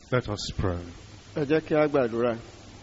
Let us pray. ẹ jẹ́ kí a gbàdúrà.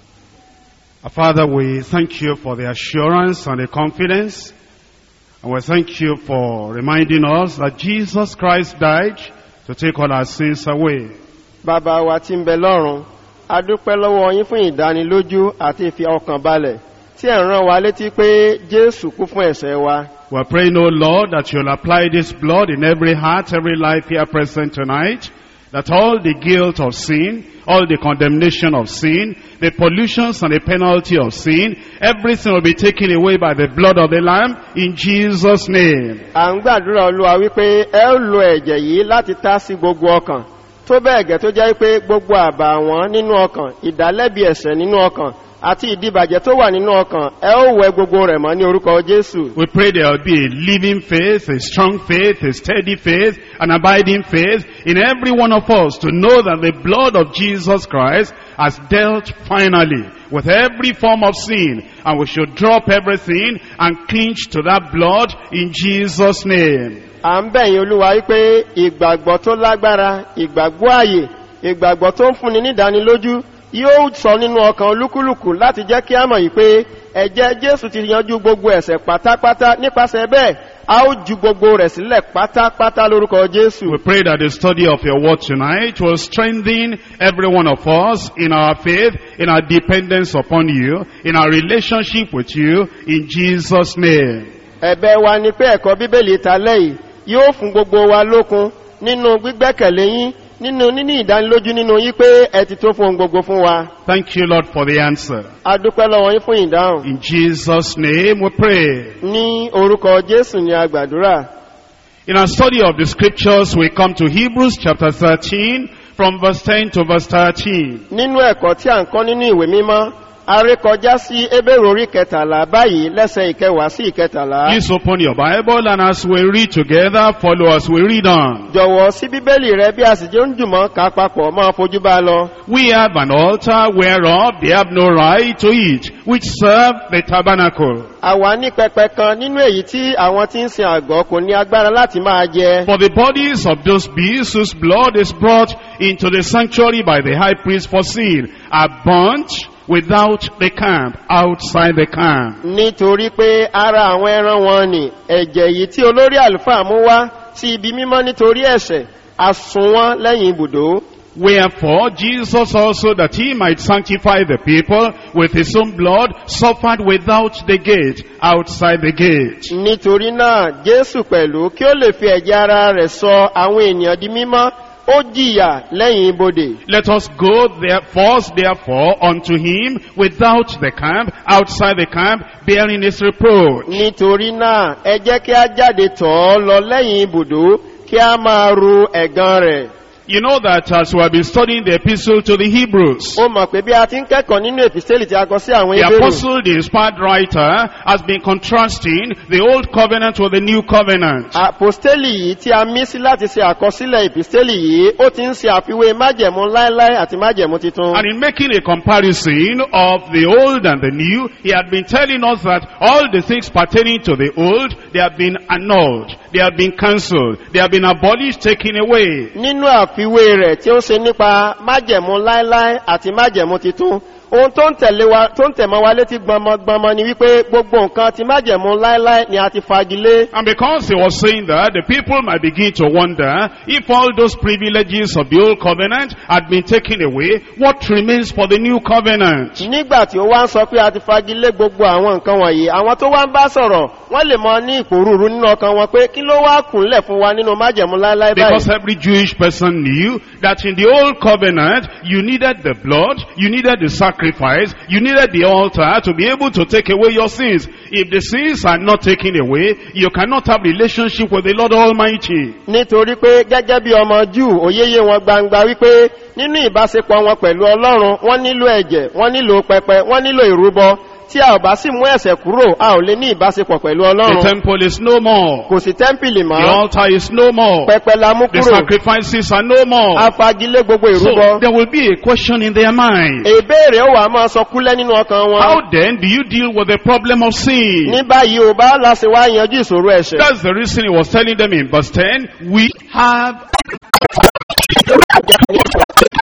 Our Father, we thank you for the assurance and the confidence. And we thank you for reminding us that Jesus Christ died to take all our sins away. bàbá wa tí ń bẹ lọ́run a dúpẹ́ lọ́wọ́ yín fún ìdánilójú àti ìfi ọkàn balẹ̀ tí ẹ̀ ń rán wa létí pé jésù kú fún ẹ̀ṣẹ̀ wa. We're praying, O Lord, that you'll apply this blood in every heart, every life here present tonight. That all the guilt of sin, all the condemnation of sin, the pollutions and the penalty of sin, everything will be taken away by the blood of the Lamb in Jesus' name. à ń gbàdúrà olúwa wípé ẹ ó lo ẹ̀jẹ̀ yìí láti tá sí gbogbo ọkàn tó bẹ́ẹ̀ gẹ́ tó jẹ́ pé gbogbo àbà wọn nínú ọkàn ìdálẹ́bi ẹ̀ṣẹ̀ nínú ọkàn àti ìdíbàjẹ́ tó wà nínú ọkàn ẹ ó wẹ gbogbo rẹ̀ mọ́ ní orúkọ jésù. We pray there will be a living faith, a strong faith, a steady faith, an abiding faith in every one of us to know that the blood of Jesus Christ has dealt finally with every form of sin and we should drop everything and cling to that blood in Jesus' name. à ń bẹ̀yìn olúwa wípé ìgbàgbọ́ tó lágbára ìgbàgbọ́ ààyè ìgbàgbọ́ tó ń fúnni nídánilójú yóò sọ nínú ọkàn olúkúlùkù láti jẹ́ kí á mọ̀ yìí pé ẹ̀jẹ̀ jésù ti yanjú gbogbo ẹ̀sẹ̀ pátápátá nípasẹ̀ bẹ́ẹ̀ a ó ju gbogbo rẹ̀ sílẹ̀ pátápátá lórúkọ jésù. We pray that the study of your word tonight will strengthen every one of us in our faith, in our dependence upon you, in our relationship with you, in Jesus' name. ẹ̀bẹ̀ wa ni pé ẹ̀kọ́ bíbélì ta lẹ́yìn yóò fún gbogbo wa lókun nínú gbígbẹ́kẹ̀lé yín nínú níní ìdánilójú nínú yín pé ẹ ti tó fún ohun gbogbo fún wa. Thank you, Lord, for the answer. a dúpẹ́ lọ́wọ́ yín fún ìdáhùn. In Jesus' name we pray. ní orúkọ jésù ni a gbàdúrà. In our study of the scriptures, we come to Hebrews chapter 13, from verse 10 to verse 13. nínú ẹ̀kọ́ tí à ń kọ́ nínú ìwé mímọ́ a rí kọjá sí ebèrò orí kẹtàlá báyìí lẹ́sẹ̀ ìkẹwàá sí ìkẹtàlá. Please open your Bible and as we read together, follow as we read on. jọ̀wọ́ sí bíbélì rẹ bí a sì jẹ́ ń jùmọ̀ ká papọ̀ máa fojú bá a lọ. We have an altar whereof they have no right to eat, which serve the tabernacle. àwa ní pẹpẹ kan nínú èyí tí àwọn tí ń sin àgọ́ kò ní agbára láti máa jẹ. For the bodies of those beasts whose blood is brought into the sanctuary by the high priest for sin are burnt without the camp, outside the camp. nítorí pé ara àwọn ẹran wọn ni ẹ̀jẹ̀ yìí tí olórí àlùfáà mú wá sí ibi mímọ́ nítorí ẹ̀ṣẹ̀ àsùn wọn lẹ́yìn ibùdó. Wherefore Jesus also that he might sanctify the people with his own blood suffered without the gate, outside the gate. nítorí náà jésù pẹ̀lú kí ó lè fi ẹ̀jẹ̀ ara rẹ̀ sọ àwọn ènìyàn di mímọ́ ó jìyà lẹ́yìn ibodè. Let us go there first therefore unto him without the camp, outside the camp, bearing his reproach. nítorí náà ẹ jẹ́ kí a jáde tọ̀ ọ́ lọ lẹ́yìn ibùdó kí a máa ru ẹ̀gàn rẹ̀. You know that as we have been studying the epistle to the Hebrews, ó mọ̀ pé bí a ti ń kẹ́kọ̀ọ́ nínú èpìsẹ́lì tí a kọ sí àwọn the ebèrò apostle, the inspired writer, has been contrasting the old covenant with the new covenant. àpòstélì yìí tí a mí sí láti ṣe àkọsílẹ̀ èpìsẹ́lì yìí ó ti ń ṣe àfiwé májẹ̀mú láéláé àti májẹ̀mú titun. And in making a comparison of the old and the new, he had been telling us that all the things pertaining to the old, they have been annulled, they have been cancelled, they have been abolished, taken away. nínú àfiwé rẹ̀ tí ó ṣe nípa májẹ̀mú láéláé àti májẹ̀mú titun ohun tó ń tẹ̀lé wa tó ń tẹ̀mọ́ wa létí gbọmọgbọmọ ni wípé gbogbo nǹkan ti májẹ̀mú láéláé ni a ti fagilé. And because he was saying that, the people might begin to wonder if all those privileges of the old covenant had been taken away, what remains for the new covenant? nígbà tí ó wá ń sọ pé a ti fagilé gbogbo àwọn nǹkan wọ̀nyí àwọn tó wá ń bá sọ̀rọ̀ wọ́n lè mọ ní ìpòrúurú nínú ọkàn wọn pé kí ló wá kùnlẹ̀ fún wa nínú májẹ̀mú láéláé Because báyìí. every Jewish person knew that in the old covenant, you needed the blood, you needed the sacrifice, you needed the altar to be able to take away your sins. If the sins are not taken away, you cannot have relationship with the Lord Almighty. nítorí pé gẹ́gẹ́ bí ọmọ júù òyeyé wọn gbangba wípé nínú ìbáṣepọ̀ wọn pẹ̀lú ọlọ́run wọ́n nílò ẹ̀jẹ̀ wọ́n nílò pẹpẹ wọ́n nílò ìrúbọ tí a ò bá sì mú ẹ̀sẹ̀ kúrò a ò lè ní ìbáṣepọ̀ pẹ̀lú The ọlọ́run temple is no more. kò sí tẹ́ḿpìlì The mọ́ altar is no more. pẹpẹ la mú The kúrò sacrifices are no more. a fagilé gbogbo So ìrúbọ there will be a question in their mind. ìbéèrè ó wà máa sọ kúlẹ̀ nínú ọkàn wọn How then do you deal with the problem of sin? ní báyìí ò bá láti wá yanjú ìṣòro ẹ̀ṣẹ̀ That's the reason he was telling them in verse 10, we have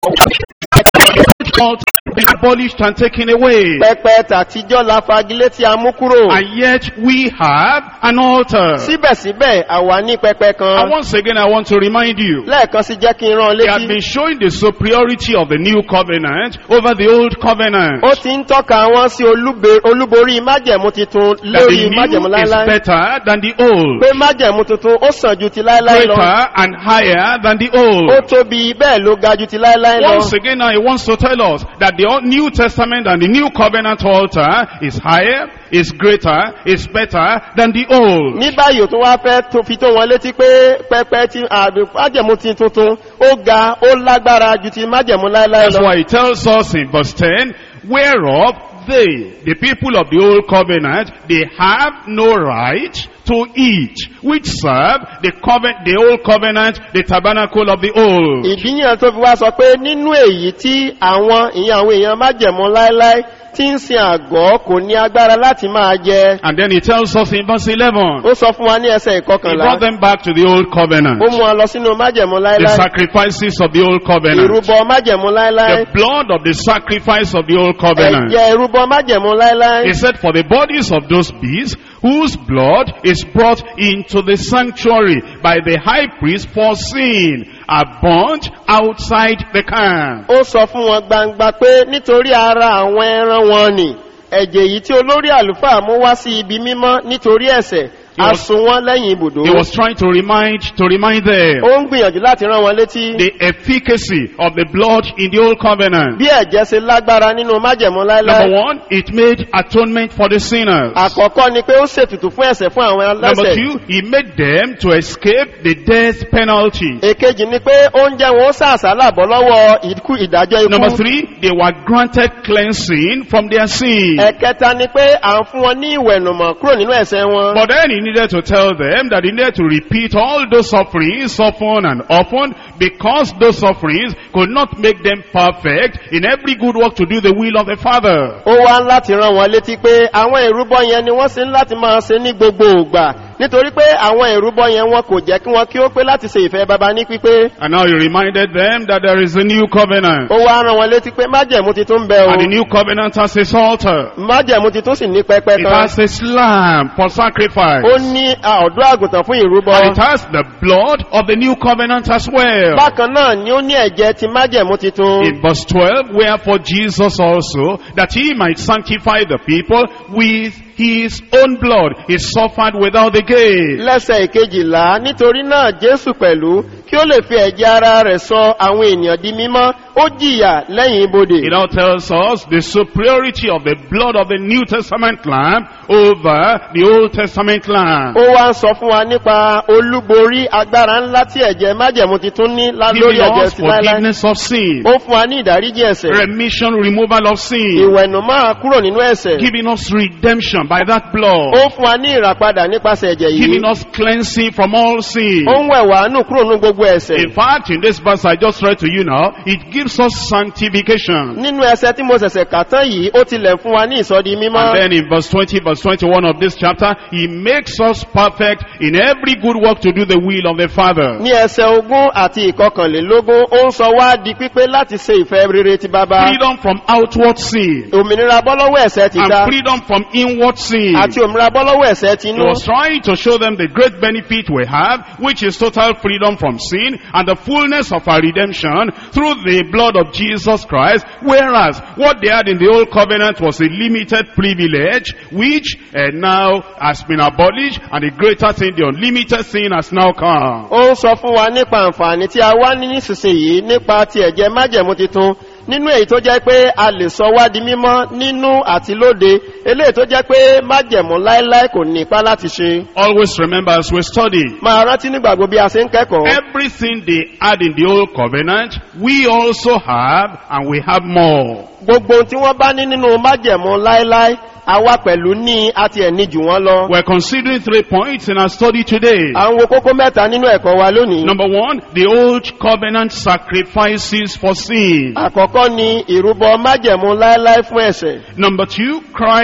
altar be abolished and taken away. pẹpẹ tàtijọ́ la fagilé tí a mú kúrò And yet we have an altar. síbẹ̀síbẹ̀ àwa ní pẹpẹ And kan once again I want to remind you, lẹ́ẹ̀kan sí jẹ́ kí n rán ọ we have létí been showing the superiority of the new covenant over the old covenant. ó ti ń tọ́ka wọn sí olúbe- olúborí májẹ̀mú titun That lórí the májẹ̀mú new is láíláí better than the old. pé májẹ̀mú tuntun ó sàn ju ti láíláí lọ Greater and higher than the ó old. tóbi bẹ́ẹ̀ ló ga ju ti láíláí lọ Once again now he wants to tell us that the Old- New Testament and the New Covenant altar is higher, is greater, is better than the old. ní báyìí ò tún wá fẹ́ tó- fi tó wọn létí pé pẹpẹ ti àbí májẹ̀mú ti tuntun ó ga ó lágbára ju ti májẹ̀mú láíláí That's lọ why he tells us in verse 10, whereof they, the people of the old covenant, they have no right to eat, which serve the covenant, the old covenant, the tabernacle of the old. ìdíyàn tó fi wá sọ pé nínú èyí tí àwọn ìyẹn àwọn èèyàn májẹ̀mú láíláí tí ń sin àgọ́ kò ní agbára láti máa jẹ And then he tells us in verse 11, ó sọ fún wa ní ẹsẹ̀ he ìkọkànlá brought them back to the old covenant, ó mú wa lọ sínú májẹ̀mú the láíláí sacrifices of the old covenant, ìrúbọ májẹ̀mú láíláí the blood of the sacrifice of the old covenant. ẹ̀jẹ̀ ìrúbọ májẹ̀mú láíláí He said, for the bodies of those beasts, whose blood is brought into the sanctuary by the high priest for sin, are burnt outside the camp. ó sọ fún wọn gbangba pé nítorí ara àwọn ẹran wọn ni ẹ̀jẹ̀ yìí tí olórí àlùfáà mú wá sí ibi mímọ́ nítorí ẹ̀sẹ̀ He a was- sun wọn lẹ́yìn ibùdó He was trying to remind, to remind them ó ń gbìyànjú láti rán wọn létí the efficacy of the blood in the old covenant. bí ẹ̀jẹ̀ ṣe lágbára nínú májẹ̀mú Number láíláí one, it made atonement for the sinners. àkọ́kọ́ ni pé ó ṣètùtù fún ẹ̀sẹ̀ fún àwọn Number aláṣẹ̀ two, he made them to escape the death penalty. èkejì ni pé oúnjẹ wọn ó sàṣálà bọ́ lọ́wọ́ ikú ìdájọ́ Number ikú three, they were granted cleansing from their sin. ẹ̀kẹta ni pé à ń fún wọn ní ìwẹ̀nùmọ̀ kúrò nínú ẹ̀sẹ̀ wọn But then he needed to tell them that he needed to repeat all those sufferings often and often because those sufferings could not make them perfect in every good work to do the will of the Father. ó wá ń láti rán wọn létí pé àwọn ìrúbọ yẹn ni wọ́n sì ń láti máa ṣe ní gbogbo ògbà nítorí pé àwọn ìrúbọ yẹn wọn kò jẹ́ kí wọ́n kí ó pé láti ṣe ìfẹ́ baba ní pípé And now he reminded them that there is a new covenant. ó wá rán wọn létí pé májẹ̀mú ti tún bẹ o And the new covenant has its altar. májẹ̀mú ti tún sì ní pẹpẹ It kan has its lamb for sacrifice. ó ní a, ọ̀dọ́ àgùntàn fún ìrúbọ And it has the blood of the new covenant as well. bákan náà ni ó ní ẹ̀jẹ̀ ti májẹ̀mú titun In verse 12, wherefore Jesus also, that he might sanctify the people with his own blood, he suffered without the gate. lẹ́sẹ̀ ìkejìlá nítorí náà jésù pẹ̀lú kí ó lè fi ẹ̀jẹ̀ ara rẹ̀ sọ àwọn ènìyàn di mímọ́ ó jìyà lẹ́yìn ibodè It now tells us the superiority of the blood of the New Testament lamb over the Old Testament lamb. ó wá ń sọ fún wa nípa olúborí agbára ńlá tí ẹ̀jẹ̀ májẹ̀mú titun ní lá- lórí Giving ẹ̀jẹ̀ us ti láíláí forgiveness of sin, ó fún wa ní ìdáríjì ẹ̀sẹ̀ remission, removal of sin, ìwẹ̀nù máa kúrò nínú ẹ̀sẹ̀ giving us redemption by that blood, ó fún wa ní ìràpadà nípasẹ̀ ẹ̀jẹ̀ yìí giving us cleansing from all sin. ó ń wẹ̀ wá nù kúrò ní gbogbo ẹ̀sẹ̀ In fact, in this verse I just read to you now, it gives us sanctification. nínú ẹsẹ̀ tí mo ṣẹ̀ṣẹ̀ kà tán yìí ó tilẹ̀ fún wa ní ìsọdi And mímọ́ then in verse 20, verse 21 of this chapter, he makes us perfect in every good work to do the will of the Father. ní ẹsẹ̀ ogún àti ìkọkànlélógún ó ń sọ wá di pípé láti ṣe ìfẹ́ rere ti bàbá Freedom from outward sin òmìnira bọ́lọ́wọ́ ẹ̀sẹ̀ ti dá and freedom from inward sin. àti òmìnira bọ́lọ́wọ́ ẹ̀sẹ̀ ti He inú was trying to show them the great benefit we have, which is total freedom from sin and the fullness of our redemption through the blood of Jesus Christ. Whereas what they had in the old covenant was a limited privilege, which uh, now has been abolished, and the greater thing, the unlimited sin, has now come. ó ń sọ fún wa nípa àǹfààní tí a wá ní nísinsìnyí nípa ti ẹ̀jẹ̀ májẹ̀mú titun nínú èyí tó jẹ́ pé a lè sọ wá di mímọ́ nínú àti lóde eléyìí tó jẹ́ pé májẹ̀mú láéláé kò ní ipá láti ṣe Always remember as we study, máa rántí nígbàgbọ́ bí a ṣe ń kẹ́kọ̀ọ́ everything they had in the old covenant, we also have, and we have more. gbogbo ohun tí wọ́n bá ní nínú májẹ̀mú láéláé àwa pẹ̀lú ní àti ẹ̀ní jù wọ́n lọ We're considering three points in our study today. à ń wo kókó mẹ́ta nínú ẹ̀kọ́ wa lónìí Number one, the old covenant sacrifices for sin. àkọ́kọ́ ni ìrúbọ májẹ̀mú láéláé fún ẹ̀ṣẹ̀ Number two,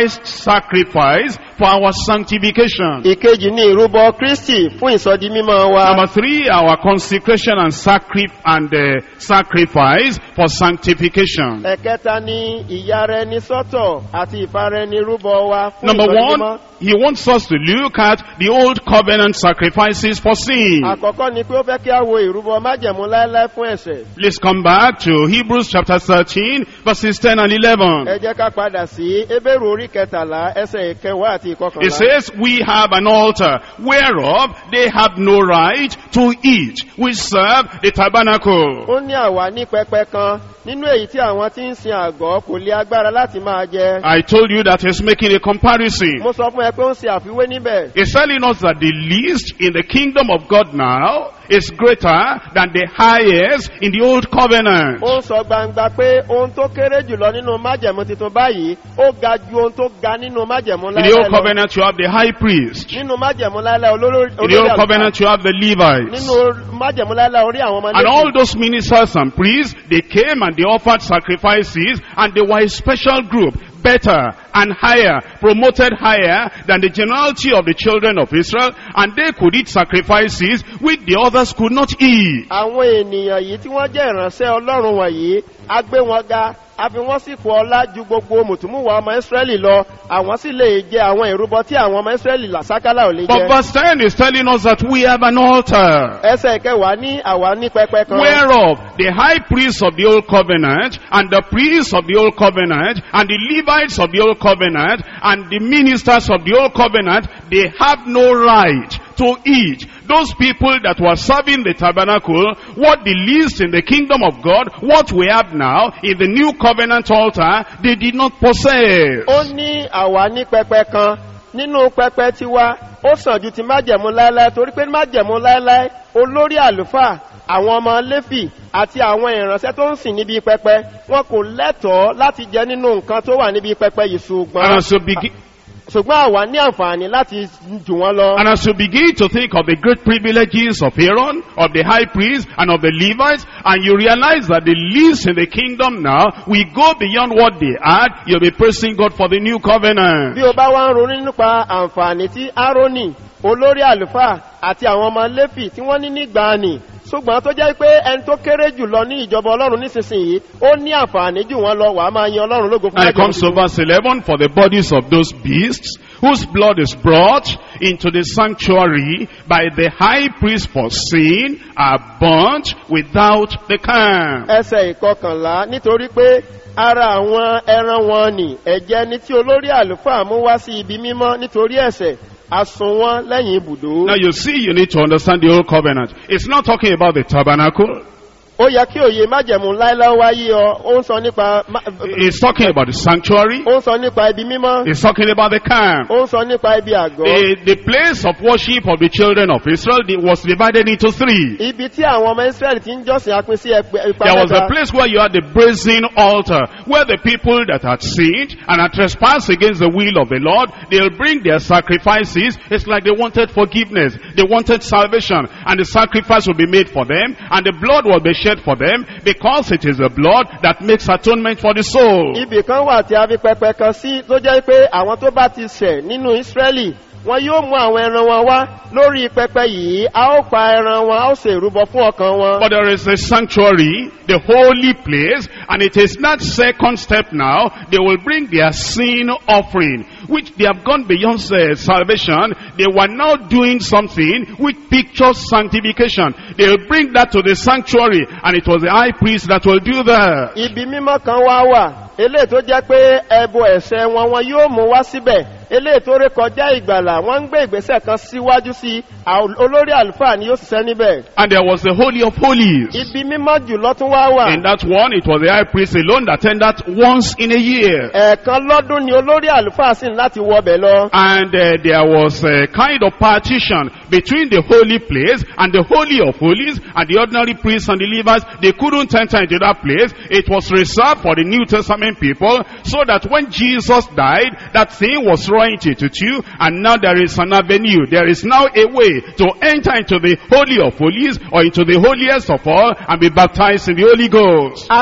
Christ's sacrifice for our sanctification. ìkejì ní ìrúbọ kristi fún ìsọdi mímọ́ wa Number three, our consecration and, sacri- and uh, sacrifice for sanctification. ẹ̀kẹta ní ìyára ẹni sọ́tọ̀ àti ìfara ẹni rúbọ wa fún Number ìsọdi mímọ́ one, he wants us to look at the old covenant sacrifices for sin. àkọ́kọ́ ni pé ó fẹ́ kí a wo ìrúbọ májẹ̀mú láéláé fún ẹ̀ṣẹ̀ Let's come back to Hebrews chapter 13, verses 10 and 11. ẹ jẹ́ ká padà sí ebéèrú orí kẹtàlá ẹsẹ̀ ìkẹwàá àti It ìkọkànlá says, We have an altar whereof they have no right to eat, which serve the tabernacle. ó ní àwa ní pẹpẹ kan nínú èyí tí àwọn tí ń sin àgọ́ kò lé agbára láti máa jẹ I told you that he's making a comparison. mo sọ fún ẹ pé ó ń ṣe àfiwé níbẹ̀ He's telling us that the least in the kingdom of God now is greater than the highest in the old covenant. ó ń sọ gbangba pé ohun tó kéré jùlọ nínú májẹ̀mú tuntun báyìí ó ga ju ohun tó ga nínú májẹ̀mú In the láéláé old lọ covenant you have the high priest. nínú májẹ̀mú láéláé olórí In the old àlùfáà. covenant you have the Levites. nínú májẹ̀mú láéláé orí àwọn ọmọ And Léfì. all those ministers and priests, they came and they offered sacrifices and they were a special group, better and higher, promoted higher than the generality of the children of Israel and they could eat sacrifices which the others could not eat. àwọn ènìyàn yìí tí wọ́n jẹ́ ìránṣẹ́ ọlọ́run wọ̀nyí a gbé wọn ga a fi wọ́n sì kú ọlá ju gbogbo mùtúmùwà ọmọ ìsírẹ́lì lọ àwọn sì lè jẹ àwọn ìrúbọ tí àwọn ọmọ ìsírẹ́lì làṣákálà ò lè But jẹ verse 10 is telling us that we have an altar. ẹsẹ̀ kẹwàá ní àwa ní pẹpẹ kan Whereof the high priests of the old covenant and the priests of the old covenant and the Levites of the old covenant and the ministers of the old covenant, they have no right to eat. Those people that were serving the tabernacle, what the least in the kingdom of God, what we have now in the new covenant altar, they did not possess. ó ní àwa ní pẹpẹ kan nínú pẹpẹ tiwa ó sàn ju ti májẹ̀mú láéláé torí pé májẹ̀mú láéláé olórí àlùfáà àwọn ọmọ léfì àti àwọn ìránṣẹ́ tó ń sìn níbi pẹpẹ wọn kò lẹ́tọ̀ọ́ láti jẹ nínú nǹkan tó wà níbi pẹpẹ yìí And ṣùgbọ́n as you begin, ṣùgbọ́n àwa ní àǹfààní láti jù wọ́n lọ. And as you begin to think of the great privileges of Aaron, of the high priest, and of the Levites, and you realize that the least in the kingdom now, we go beyond what they had, you'll be praising God for the new covenant. bí o bá wá ń ronú nípa àǹfààní tí aaroni olórí àlùfáà àti àwọn ọmọ léfì tí wọ́n ní nígbàanì ṣùgbọ́n tó jẹ́ pé ẹni tó kéré jù lọ ní ìjọba ọlọ́run nísinsìnyí ó ní àǹfààní jù wọ́n lọ wàá máa yan ọlọ́run lógo fún And it májẹ̀mú comes to tuntun. verse 11, for the bodies of those beasts, whose blood is brought into the sanctuary by the high priest for sin, are burnt without the camp. ẹsẹ̀ ìkọkànlá nítorí pé ara àwọn ẹran wọn nì ẹ̀jẹ̀ ni tí olórí àlùfáà mú wá sí ibi mímọ́ nítorí ẹ̀sẹ̀ asun wọn lẹ́yìn ibùdó. Now you see, you need to understand the old covenant. It's not talking about the tabernacle. ó yẹ kí òye májẹ̀mú láéláé wáyé ọ ó ń sọ nípa má- It's talking about the sanctuary. ó ń sọ nípa ibi mímọ́ It's talking about the camp. ó ń sọ nípa ibi àgọ́. The, the place of worship of the children of Israel the- was divided into three. ibi tí àwọn ọmọ israẹli ti ń jọ́sìn apin sí ẹgbẹ́- ipa There was a mẹ́ta place where you had the brazen altar, where the people that had sinned and had trespassed against the will of the Lord, they'll bring their sacrifices. It's like they wanted forgiveness. They wanted salvation. And the sacrifice will be made for them. And the blood will be shed for them because it is the blood that makes atonement for the soul. ibì kan wà tí a fi pẹpẹ kan sí tó jẹ́ pé àwọn tó bá ti ṣẹ̀ nínú israẹli wọn yóò mú àwọn ẹran wọn wá lórí pẹpẹ yìí a ó pa ẹran wọn a ó sì rúbọ fún ọkàn wọn. But there is a sanctuary, the holy place, and it is that second step now, they will bring their sin offering, which they have gone beyond uh, salvation. They were now doing something which pictures sanctification. They will bring that to the sanctuary, and it was the high priest that will do that. ibi mímọ́ kan wá wà eléyìí tó jẹ́ pé ẹbọ ẹ̀ṣẹ̀ wọn wọn yóò mú wá síbẹ̀ eléyìí tó rékọjá ìgbàlà wọ́n ń gbé ìgbésẹ̀ kan síwájú sí i àwọn olórí àlùfáà ni yóò ṣiṣẹ́ níbẹ̀. And there was the holy of holies. ibi mímọ́ jùlọ tún wá wà. In that one, it was the high priest alone that attended that once in a year. ẹ̀ẹ̀kan lọ́dún ni olórí àlùfáà sì ní láti wọbẹ̀ lọ. And uh, there was a kind of partition between the holy place and the holy of holies and the ordinary priests and the Levites. They couldn't enter into that place. It was reserved for the New Testament people so that when Jesus died, that thing was royalty to two and now there is an avenue. There is now a way to enter into the holy of holies or into the holiest of all and be baptized in the Holy Ghost. aṣọ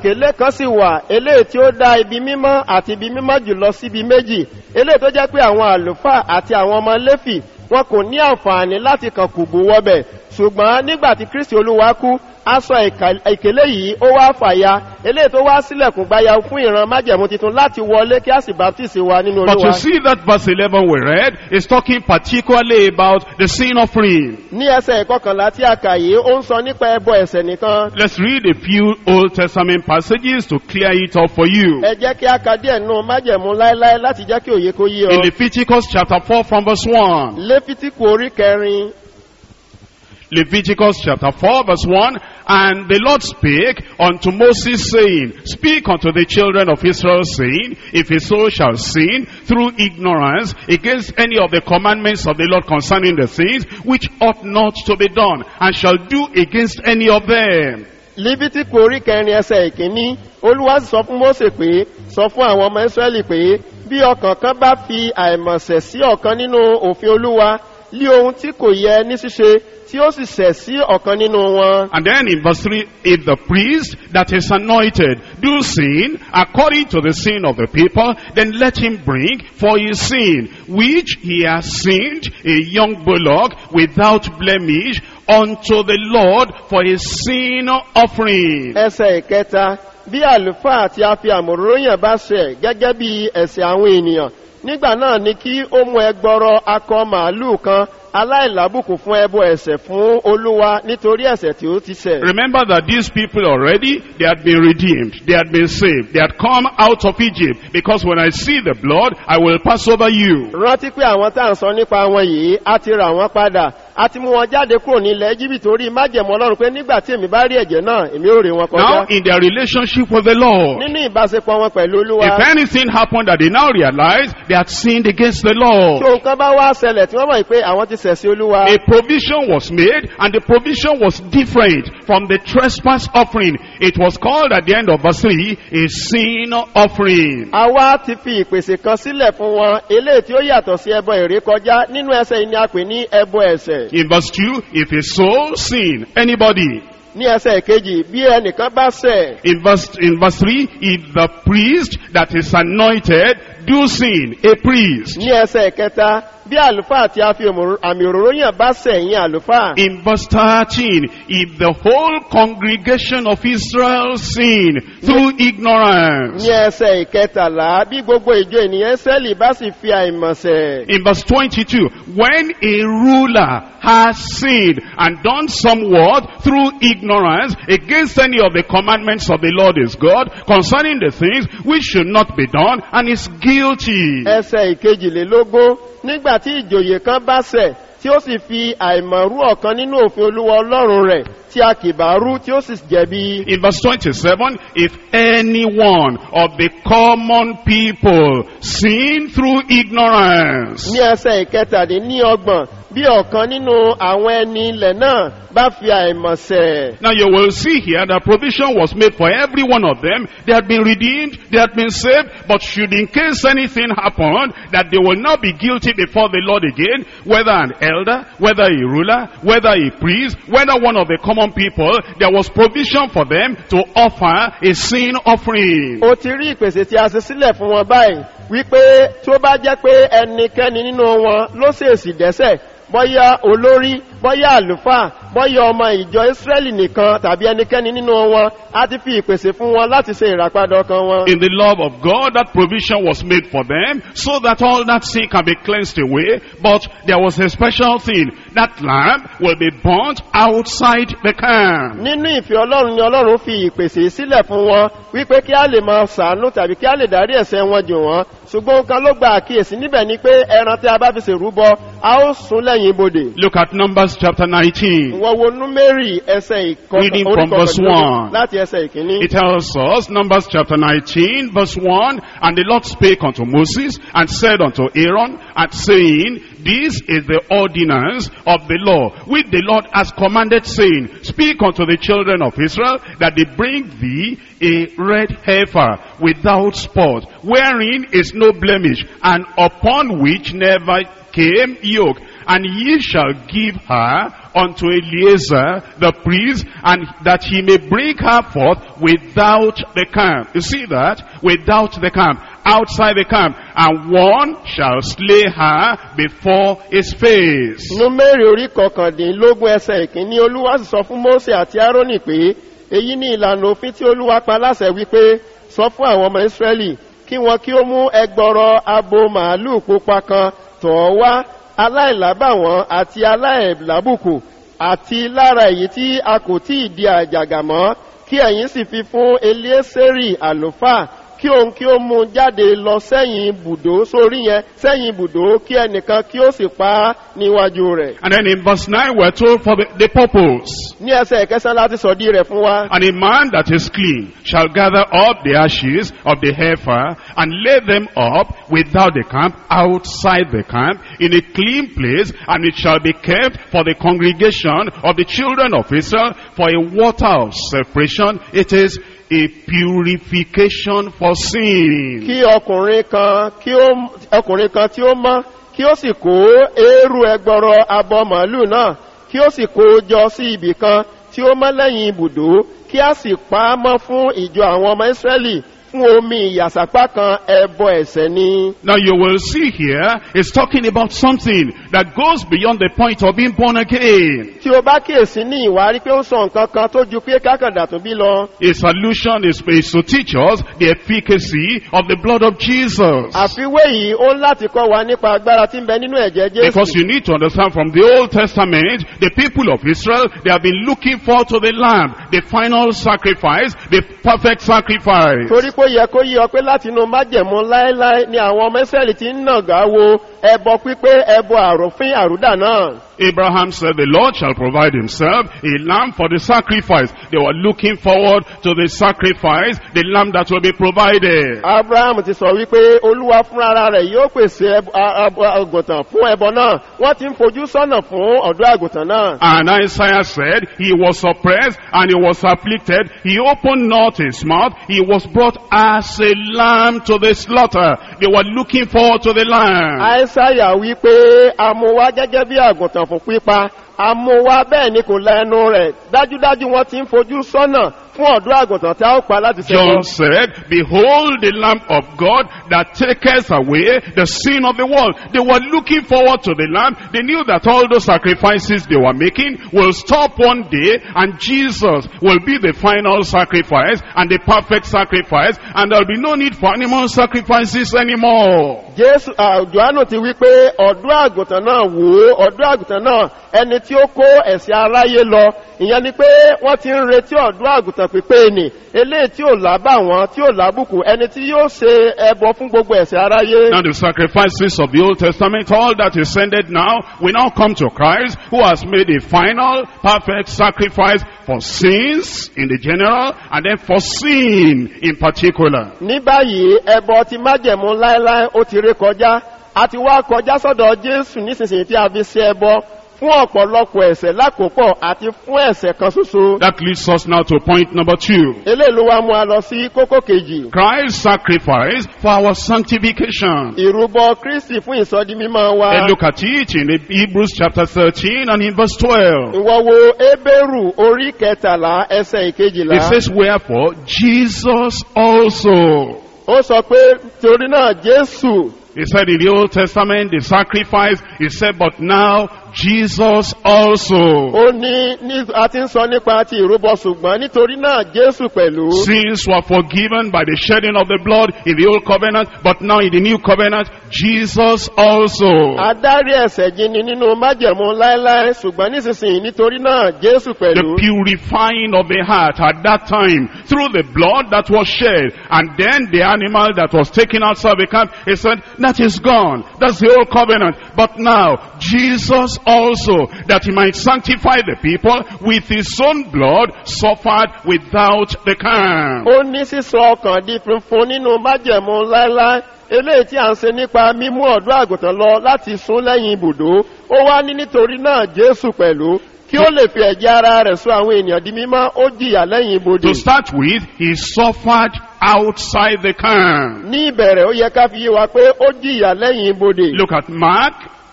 ìkélé kan sì wà eléyìí tí ó dá ibi mímọ́ àti ibi mímọ́ jùlọ síbi méjì eléyìí tó jẹ́ pé àwọn àlùfáà àti àwọn ọmọ léfì wọn kò ní àǹfààní láti kàn kùgbù wọbẹ̀ ṣùgbọ́n nígbà tí kristi olúwa kú aṣọ ìkà- ìkélé yìí ó wá fàya eléyìí tó wá sílẹ̀kùn gbáya fún ìran májẹ̀mú titun láti wọlé kí a sì baptisi wa nínú But you olúwa see that verse 11 we read is talking particularly about the sin offering. ní ẹsẹ̀ ìkọkànlá tí a kà yìí ó ń sọ nípa ẹbọ ẹ̀sẹ̀ nìkan Let's read a few Old Testament passages to clear it up for you. ẹ jẹ́ kí a ka díẹ̀ nù májẹ̀mú láéláé láti jẹ́ kí òye kó yí In ọ Leviticus chapter 4 from verse 1. léfítíkù orí kẹrin Leviticus chapter 4 verse 1, And the Lord spake unto Moses saying, Speak unto the children of Israel saying, If a soul shall sin through ignorance against any of the commandments of the Lord concerning the things which ought not to be done, and shall do against any of them. lífítíkù orí kẹrin ẹsẹ̀ ìkíní olúwa sì sọ fún mósè pé sọ fún àwọn ọmọ ìsírẹ́lì pé bí ọkàn kan bá fi àìmọ̀sẹ̀ sí ọ̀kan nínú òfin olúwa lí ohun tí kò yẹ ní ṣíṣe tí ó sì ṣẹ̀ sí ọ̀kan nínú wọn. And then in verse 3, if the priest that is anointed do sin according to the sin of the people, then let him bring for his sin, which he has sinned, a young bullock without blemish, unto the Lord for his sin offering. ẹsẹ̀ ìkẹta bí àlùfáà tí a fi àmòróyàn bá ṣẹ̀ gẹ́gẹ́ bí ẹ̀sẹ̀ àwọn ènìyàn nígbà náà ni kí ó mú ẹgbọrọ akọ màálù kan aláìlábùkù fún ẹbọ ẹ̀sẹ̀ fún olúwa nítorí ẹ̀sẹ̀ tí ó ti ṣẹ̀. Remember that these people already, they had been redeemed, they had been saved, they had come out of Egypt, because when I see the blood, I will pass over you. rántí pé àwọn tá à ń sọ nípa wọn yìí a ti rà wọn padà a ti mú wọn jáde kúrò ní ilẹ̀ egypt torí májẹ̀mú ọlọ́run pé nígbà tí èmi bá rí ẹ̀jẹ̀ náà èmi ò rí wọn Now, kọjá in their relationship with the Lord, nínú ìbáṣepọ̀ wọn pẹ̀lú olúwa If anything happened that they now realize they had sinned against the tí Lord, ohun kan bá wá ṣẹlẹ̀ tí wọ́n mọ̀ pé àwọn ti ṣẹ̀ sí olúwa a provision was made and the provision was different from the trespass offering. It was called at the end of verse 3 a sin offering. àwa ti fi ìpèsè kan sílẹ̀ fún wọn eléyìí tí ó yàtọ̀ sí ẹbọ èrè kọjá nínú ẹsẹ̀ yìí ni a pè ní ẹbọ ẹ̀sẹ̀ In verse 2, if a soul sin, anybody. ní ẹsẹ̀ ìkejì bí ẹnìkan bá ṣẹ̀ In verse, in verse 3, if the priest that is anointed do sin, a priest. ní ẹsẹ̀ ìkẹta bí àlùfáà tí a fi òmòrò- àmì òróró yàn bá ṣẹ̀ yín àlùfáà In verse 13, if the whole congregation of Israel sin through ignorance. ní ẹsẹ̀ ìkẹtàlá bí gbogbo ìjọ ènìyàn sẹ́lì bá sì fi àìmọ̀sẹ̀ In verse 22, when a ruler has sinned and done somewhat through ignorance against any of the commandments of the Lord his God concerning the things which should not be done and is guilty. ẹsẹ̀ ìkejìlélógún nígbà tí ìjòyè kan bá ṣẹ̀ tí ó sì fi àìmọ̀rú ọ̀kan nínú òfin olúwa ọlọ́run rẹ̀ tí a kì bá rú tí ó sì jẹ̀bi In verse 27, if any one of the common people sin through ignorance, ní ẹsẹ̀ ìkẹtàdínlọ́gbọ̀n bí ọ̀kan nínú àwọn ẹni ilẹ̀ náà bá fi àìmọ̀sẹ̀ Now you will see here that provision was made for every one of them. They had been redeemed, they had been saved, but should in case anything happened, that they will not be guilty before the Lord again, whether an elder, whether a ruler, whether a priest, whether one of the common people, there was provision for them to offer a sin offering. ó ti rí ìpèsè tí a ṣe sílẹ̀ fún wọn báyìí wípé tó bá jẹ́ pé ẹnikẹ́ni nínú wọn ló ṣèèsì dẹ́sẹ̀ bọ́yá olórí bọ́yá àlùfáà bọ́yá ọmọ ìjọ ìsírẹ́lì nìkan tàbí ẹnikẹ́ni nínú wọn á ti fi ìpèsè fún wọn láti ṣe ìràpadà ọkàn wọn. In the love of God, that provision was made for them so that all that sin can be cleansed away. But there was a special thing. That lamb will be burnt outside the camp. nínú ìfẹ́ ọlọ́run ni ọlọ́run fi ìpèsè sílẹ̀ fún wọn wípé kí á lè máa ṣàánú tàbí kí á lè dárí ẹ̀sẹ̀ wọn jù wọ́n ṣùgbọ́n nǹkan ló gba àkíyèsí níbẹ̀ ni pé ẹran tí a bá fi ṣèrúbọ a ó sún lẹ́yìn ibodè. Look at Numbers chapter 19. wọ́n wo númérì ẹsẹ̀ Reading from verse ìkọkànlélógún one. láti ẹsẹ̀ ìkíní. It tells us, Numbers chapter 19, verse 1, And the Lord spake unto Moses, and said unto Aaron, and saying, This is the ordinance of the law, which the Lord has commanded, saying, Speak unto the children of Israel, that they bring thee a red heifer without spot, wherein is no blemish, and upon which never came yoke, and ye shall give her unto Eleazar the priest, and that he may bring her forth without the camp. You see that? Without the camp. Outside the camp. And one shall slay her before his face. númẹ́rì orí kọkàndínlógún ẹsẹ̀ ìkíní olúwa sì sọ fún mósè àti árónì pé èyí ni ìlànà òfin tí olúwa pa láṣẹ wípé sọ fún àwọn ọmọ ìsírẹ́lì kí wọn kí ó mú ẹgbọrọ abo màálù pupa kan tọ̀ ọ́ wá aláìlábàwọ́n àti aláìlábùkù àti lára èyí tí a kò tí ì di àjàgà mọ́ kí ẹ̀yin sì fi fún eliésérì àlùfáà kí òun kí ó mú un jáde lọ sẹ́yìn ibùdó sórí yẹn sẹ́yìn ibùdó kí ẹnìkan kí ó sì pa á níwájú rẹ̀. And then in verse 9 we're told for the, the purpose. ní ẹsẹ̀ ìkẹsàn láti sọ̀dí rẹ̀ fún wa. And a man that is clean shall gather up the ashes of the heifer and lay them up without the camp, outside the camp, in a clean place, and it shall be kept for the congregation of the children of Israel for a water of separation. It is a purification for sin. kí ọkùnrin kan kí ó ọkùnrin kan tí ó mọ́ kí ó sì kó eérú ẹgbọrọ abọ màálù náà kí ó sì kó o jọ sí ibì kan tí ó mọ́ lẹ́yìn ibùdó kí a sì pa á mọ́ fún ìjọ àwọn ọmọ ìsírẹ́lì fún omi ìyàsàpá kan ẹbọ ẹ̀sẹ̀ ni. Now you will see here, it's talking about something that goes beyond the point of being born again. tí o bá kíyèsí ní ìwárí pé ó sọ nǹkan kan tó ju pé kákàndà tó bí lọ. Its solution is, is to teach us the efficacy of the blood of Jesus. àfiwé yìí ó ń láti kọ́ wa nípa agbára tí ń bẹ nínú ẹ̀jẹ̀ Because jésù. you need to understand from the Old Testament, the people of Israel, they have been looking forward to the Lamb, the final sacrifice, the perfect sacrifice. torí pé ó yẹ kó yí ọ pé láti inú májẹ̀mú láéláé ni àwọn ọmọ ìsírẹ́lì ti ń nàgà wo ẹbọ pípé ẹbọ àròfin àrúdà náà. Abraham said, the Lord shall provide himself a lamb for the sacrifice. They were looking forward to the sacrifice, the lamb that will be provided. abraham ti sọ wípé olúwa fúnra rẹ̀ yóò pèsè ẹbọ- a- a- àgùntàn fún ẹbọ náà wọ́n ti ń fojú sọ́nà fún ọ̀dọ́ àgùntàn náà. And Isaiah said, He was oppressed and he was afflicted. He opened not his mouth. He was brought as a lamb to the slaughter. They were looking forward to the lamb. àìsáyà wípé amúwá gẹ́gẹ́ bí àgùntàn fún pípa amúwá bẹ́ẹ̀ ni kò lẹ́nu rẹ̀ dájúdájú wọ́n ti ń fojú sọ́nà fún ọ̀dọ́ àgùntàn tí a ó pa láti John ṣẹ́gun. said, Behold the Lamb of God that taketh away the sin of the world. They were looking forward to the Lamb. They knew that all those sacrifices they were making will stop one day and Jesus will be the final sacrifice and the perfect sacrifice and there'll be no need for animal sacrifices anymore. jésù àjọ́ánù ti wí pé ọ̀dọ́ àgùntàn náà wò ó ọ̀dọ́ àgùntàn náà ẹni tí ó kó ẹ̀sìn aráyé lọ ìyẹn ni pé wọ́n ti ń retí ọ̀dọ́ àgùntàn pípé nì eléyìí tí ò lábà wọn tí ò lábùkù ẹni tí yóò ṣe ẹbọ fún gbogbo ẹ̀sìn aráyé. Now the sacrifices of the Old Testament, all that is ended now, we now come to Christ who has made a final, perfect sacrifice for sins in the general and then for sin in particular. ní báyìí ẹbọ ti májẹ̀mú láéláé ó ti ré kọjá a ti wá kọjá sọ́dọ̀ jésù nísinsìnyí tí a fi ṣe ẹbọ fún ọ̀pọ̀lọpọ̀ ẹ̀sẹ̀ lákòópọ̀ àti fún ẹ̀sẹ̀ kan ṣoṣo. That leads us now to point number two. eléyìí ló wá mú a lọ sí kókó kejì. Christ's sacrifice for our sanctification. ìrúbọ kristi fún ìsọdi mímọ́ wa. And look at it in the Hebrews chapter 13 and in verse 12. ìwọ wo ebéèrù orí kẹtàlá ẹsẹ̀ It ìkejìlá. says, wherefore, Jesus also ó sọ pé torí náà jésù He said in the Old Testament, the sacrifice, he said, but now Jesus also. ó ní ní a ti ń sọ nípa ti ìrúbọ ṣùgbọ́n nítorí náà jésù pẹ̀lú. Sins were forgiven by the shedding of the blood in the Old Covenant, but now in the New Covenant, Jesus also. Adárí ẹ̀sẹ̀ jini nínú májẹ̀mú láéláé ṣùgbọ́n nísinsìnyí nítorí náà Jésù The pẹ̀lú. purifying of the heart at that time through the blood that was shed and then the animal that was taken outside the camp, he said, that is gone. That's the old covenant. But now, Jesus also, that he might sanctify the people with his own blood, suffered without the camp. Ó ní sísọ ọkàn di funfun nínú májẹ̀mú láéláé. Eléyìí tí a ń ṣe nípa mímú ọ̀dọ́ àgùntàn lọ láti sún lẹ́yìn ibùdó. Ó wá ní nítorí náà Jésù pẹ̀lú. Kí ó lè fi ẹ̀jẹ̀ ara rẹ̀ sún àwọn ènìyàn di mímọ́, ó jìyà lẹ́yìn ibodè. To start with, he suffered outside the camp. Ní ìbẹ̀rẹ̀ ó yẹ ká fi yé wa pé ó jìyà lẹ́yìn ibodè. Look at Mark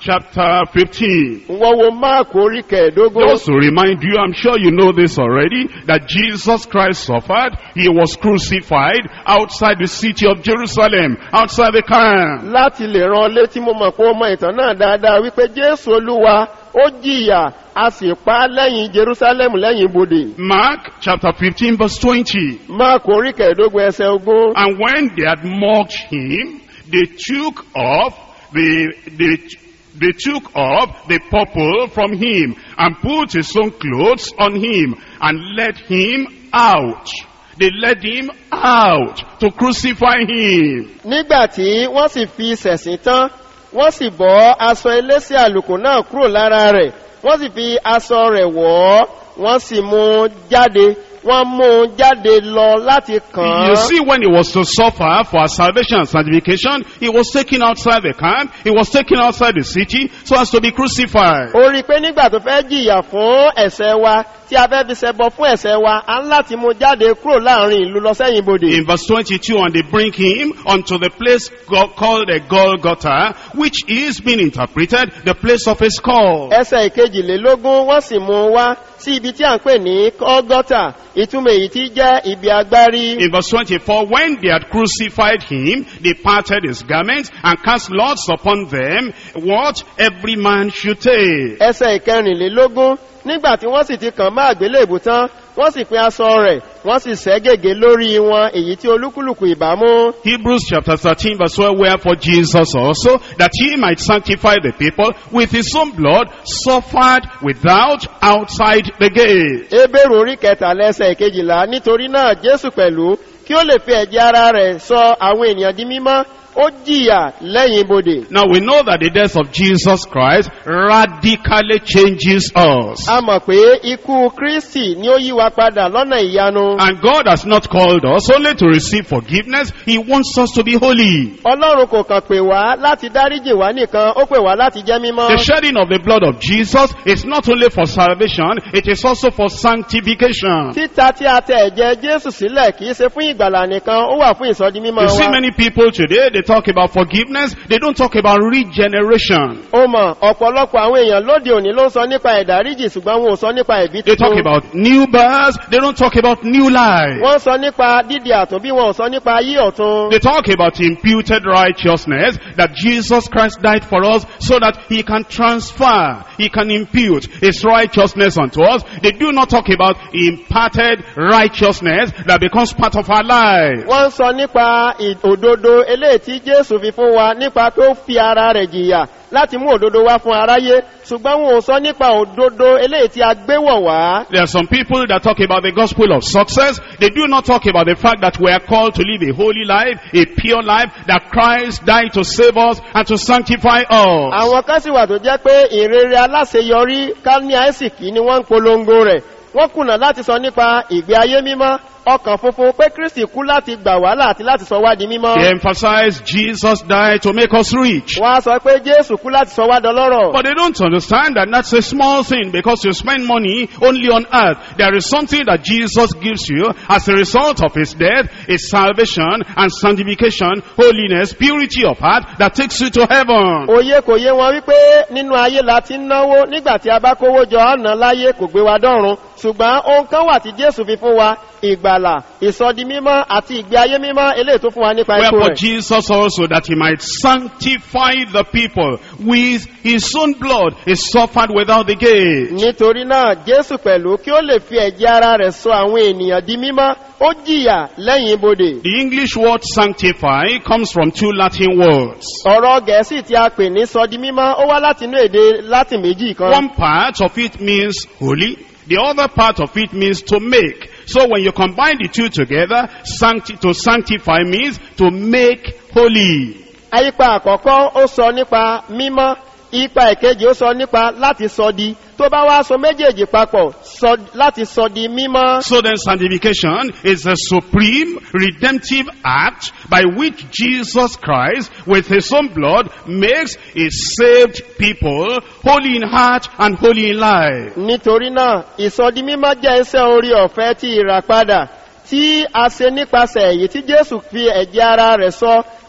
chapter 15. wọ́n wo máàkù orí kẹẹ̀ẹ́dógún Just to remind you, I'm sure you know this already, that Jesus Christ suffered. He was crucified outside the city of Jerusalem, outside the camp. láti lè ran létí mo mọ̀ pé ó mọ ìtàn náà dáadáa wípé jésù olúwa ó jìyà a sì pa á lẹ́yìn jerusalem lẹ́yìn ibodè Mark chapter 15 verse 20. máàkù orí kẹẹ̀ẹ́dógún ẹsẹ̀ ogún And when they had mocked him, they took off the, they, they took off the purple from him and put his own clothes on him and led him out. They led him out to crucify him. nígbà tí wọ́n sì fi sẹ̀sìn tán wọ́n sì bọ́ aṣọ elése àlùkò náà kúrò lára rẹ̀ wọ́n sì fi aṣọ rẹ̀ wọ̀ ọ́ wọ́n sì mú un jáde wọ́n mú un jáde lọ láti kàn You án. see, when he was to suffer for our salvation and sanctification, he was taken outside the camp, he was taken outside the city, so as to be crucified. ó rí i pé nígbà tó fẹ́ jìyà fún ẹ̀sẹ̀ wa tí a fẹ́ fi ṣẹbọ fún ẹ̀sẹ̀ wa a ń láti mú un jáde kúrò láàrin ìlú lọ sẹ́yìn bodè. In verse 22, and they bring him unto the place go- called a Golgotha, which is being interpreted the place of a skull. ẹsẹ̀ ìkejìlélógún wọ́n sì mú un wá sí ibi tí à ń pè ní kọ́gọ́tà ìtumọ̀ èyí tí jẹ́ ibi agbárí. In verse 24, when they had crucified him, they parted his garments and cast lots upon them what every man should take. ẹsẹ̀ ìkẹrìnlélógún nígbà tí wọ́n sì ti kàn má àgbélébù tán wọ́n sì pín aṣọ rẹ̀ wọ́n sì sẹ́ gègé lórí wọn èyí tí olúkúlùkù ìbámú. Hebrews chapter 13 verse 12, wherefore Jesus also, that he might sanctify the people with his own blood, suffered without outside the gate. ebéèrè orí kẹtàlá ẹsẹ̀ ìkejìlá nítorí náà jésù pẹ̀lú kí ó lè fi ẹ̀jẹ̀ ara rẹ̀ sọ àwọn ènìyàn di mímọ́ ó jìyà lẹ́yìn ibodè. Now we know that the death of Jesus Christ radically changes us. a mọ̀ pé ikú kristi ni ó yí wa padà lọ́nà ìyanu. And God has not called us only to receive forgiveness, He wants us to be holy. ọlọ́run kò kàn pè wá láti dáríjì wá nìkan ó pè wá láti jẹ́ mímọ́. The shedding of the blood of Jesus is not only for salvation, it is also for sanctification. títa tí a tẹ ẹ̀jẹ̀ jésù sílẹ̀ kìí ṣe fún ìgbàlà nìkan ó wà fún ìsọdi mímọ́ You see wa. many people today, they talk about forgiveness, they don't talk about regeneration. ó mọ̀ ọ̀pọ̀lọpọ̀ àwọn èèyàn lóde òní ló ń sọ nípa ìdáríjì ṣùgbọ́n wọn ò sọ nípa ìbí They talk tuntun. about new births, they don't talk about new life. wọ́n sọ nípa dídi àtúnbí wọn ò sọ nípa ayé ọ̀tun. They talk about imputed righteousness, that Jesus Christ died for us so that he can transfer, he can impute his righteousness unto us. They do not talk about imparted righteousness that becomes part of our life. wọ́n ń sọ nípa ì- òdodo eléyìí tí jésù fi fún wa nípa pé ó fi ara rẹ̀ jìyà láti mú òdodo wá fún aráyé ṣùgbọ́n wọn ò sọ nípa òdodo eléyìí tí a gbé wọ̀ wá. There are some people that talk about the gospel of success. They do not talk about the fact that we are called to live a holy life, a pure life, that Christ died to save us and to sanctify us. àwọn kan sì wà tó jẹ́ pé ìrere aláṣeyọrí ká ní àìsìkí ni wọ́n ń polongo rẹ̀ wọ́n kùnà láti sọ nípa ìgbé ayé mímọ́ ọkàn funfun pé kristi kú láti gbà wàhálà àti láti sọ wá di mímọ́. They emphasize Jesus died to make us rich. wọ́n á sọ pé jésù kú láti sọ wá dọlọ́rọ̀. But they don't understand that that's a small thing because you spend money only on earth. There is something that Jesus gives you as a result of his death, is salvation and sanctification, holiness, purity of heart that takes you to heaven. òye kò yé wọn wípé nínú ayé la ti ń náwó nígbà tí a bá kówó jọ ọ̀nà láyé kò gbé wa dọ́run ṣùgbọ́n ohun kan wà tí jésù fi fún wa ìgbàlà ìsọdi mímọ́ àti ìgbé ayé mímọ́ eléyìí tó fún wa nípa ikú Wherefore rẹ̀. Jesus also that he might sanctify the people with his own blood is suffered without the gate. nítorí náà jésù pẹ̀lú kí ó lè fi ẹ̀jẹ̀ ara rẹ̀ sọ àwọn ènìyàn di mímọ́ ó jìyà lẹ́yìn ibodè. The English word sanctify comes from two Latin words. ọ̀rọ̀ gẹ̀ẹ́sì tí a pè ní sọdi mímọ́ ó wá láti inú èdè latin méjì kan. One part of it means holy, the other part of it means to make. So when you combine the two together, sancti- to sanctify means to make holy. Ipa àkọ́kọ́ ó sọ nípa mímọ́, ipa ìkejì ó sọ nípa láti sọ di. Tó bá wá sọ méjèèjì papọ̀ sọ láti sọ di mímọ́. So then sanctification is the supreme redemptive act by which Jesus Christ with his own blood makes a saved people holy in heart and holy in life. Nítorí náà, ìsọdi mímọ́ jẹ́ iṣẹ́ orí ọ̀fẹ́ tí ìràpadà tí a ṣe nípasẹ̀ èyí tí Jésù fi ẹ̀jẹ̀ ara rẹ̀ sọ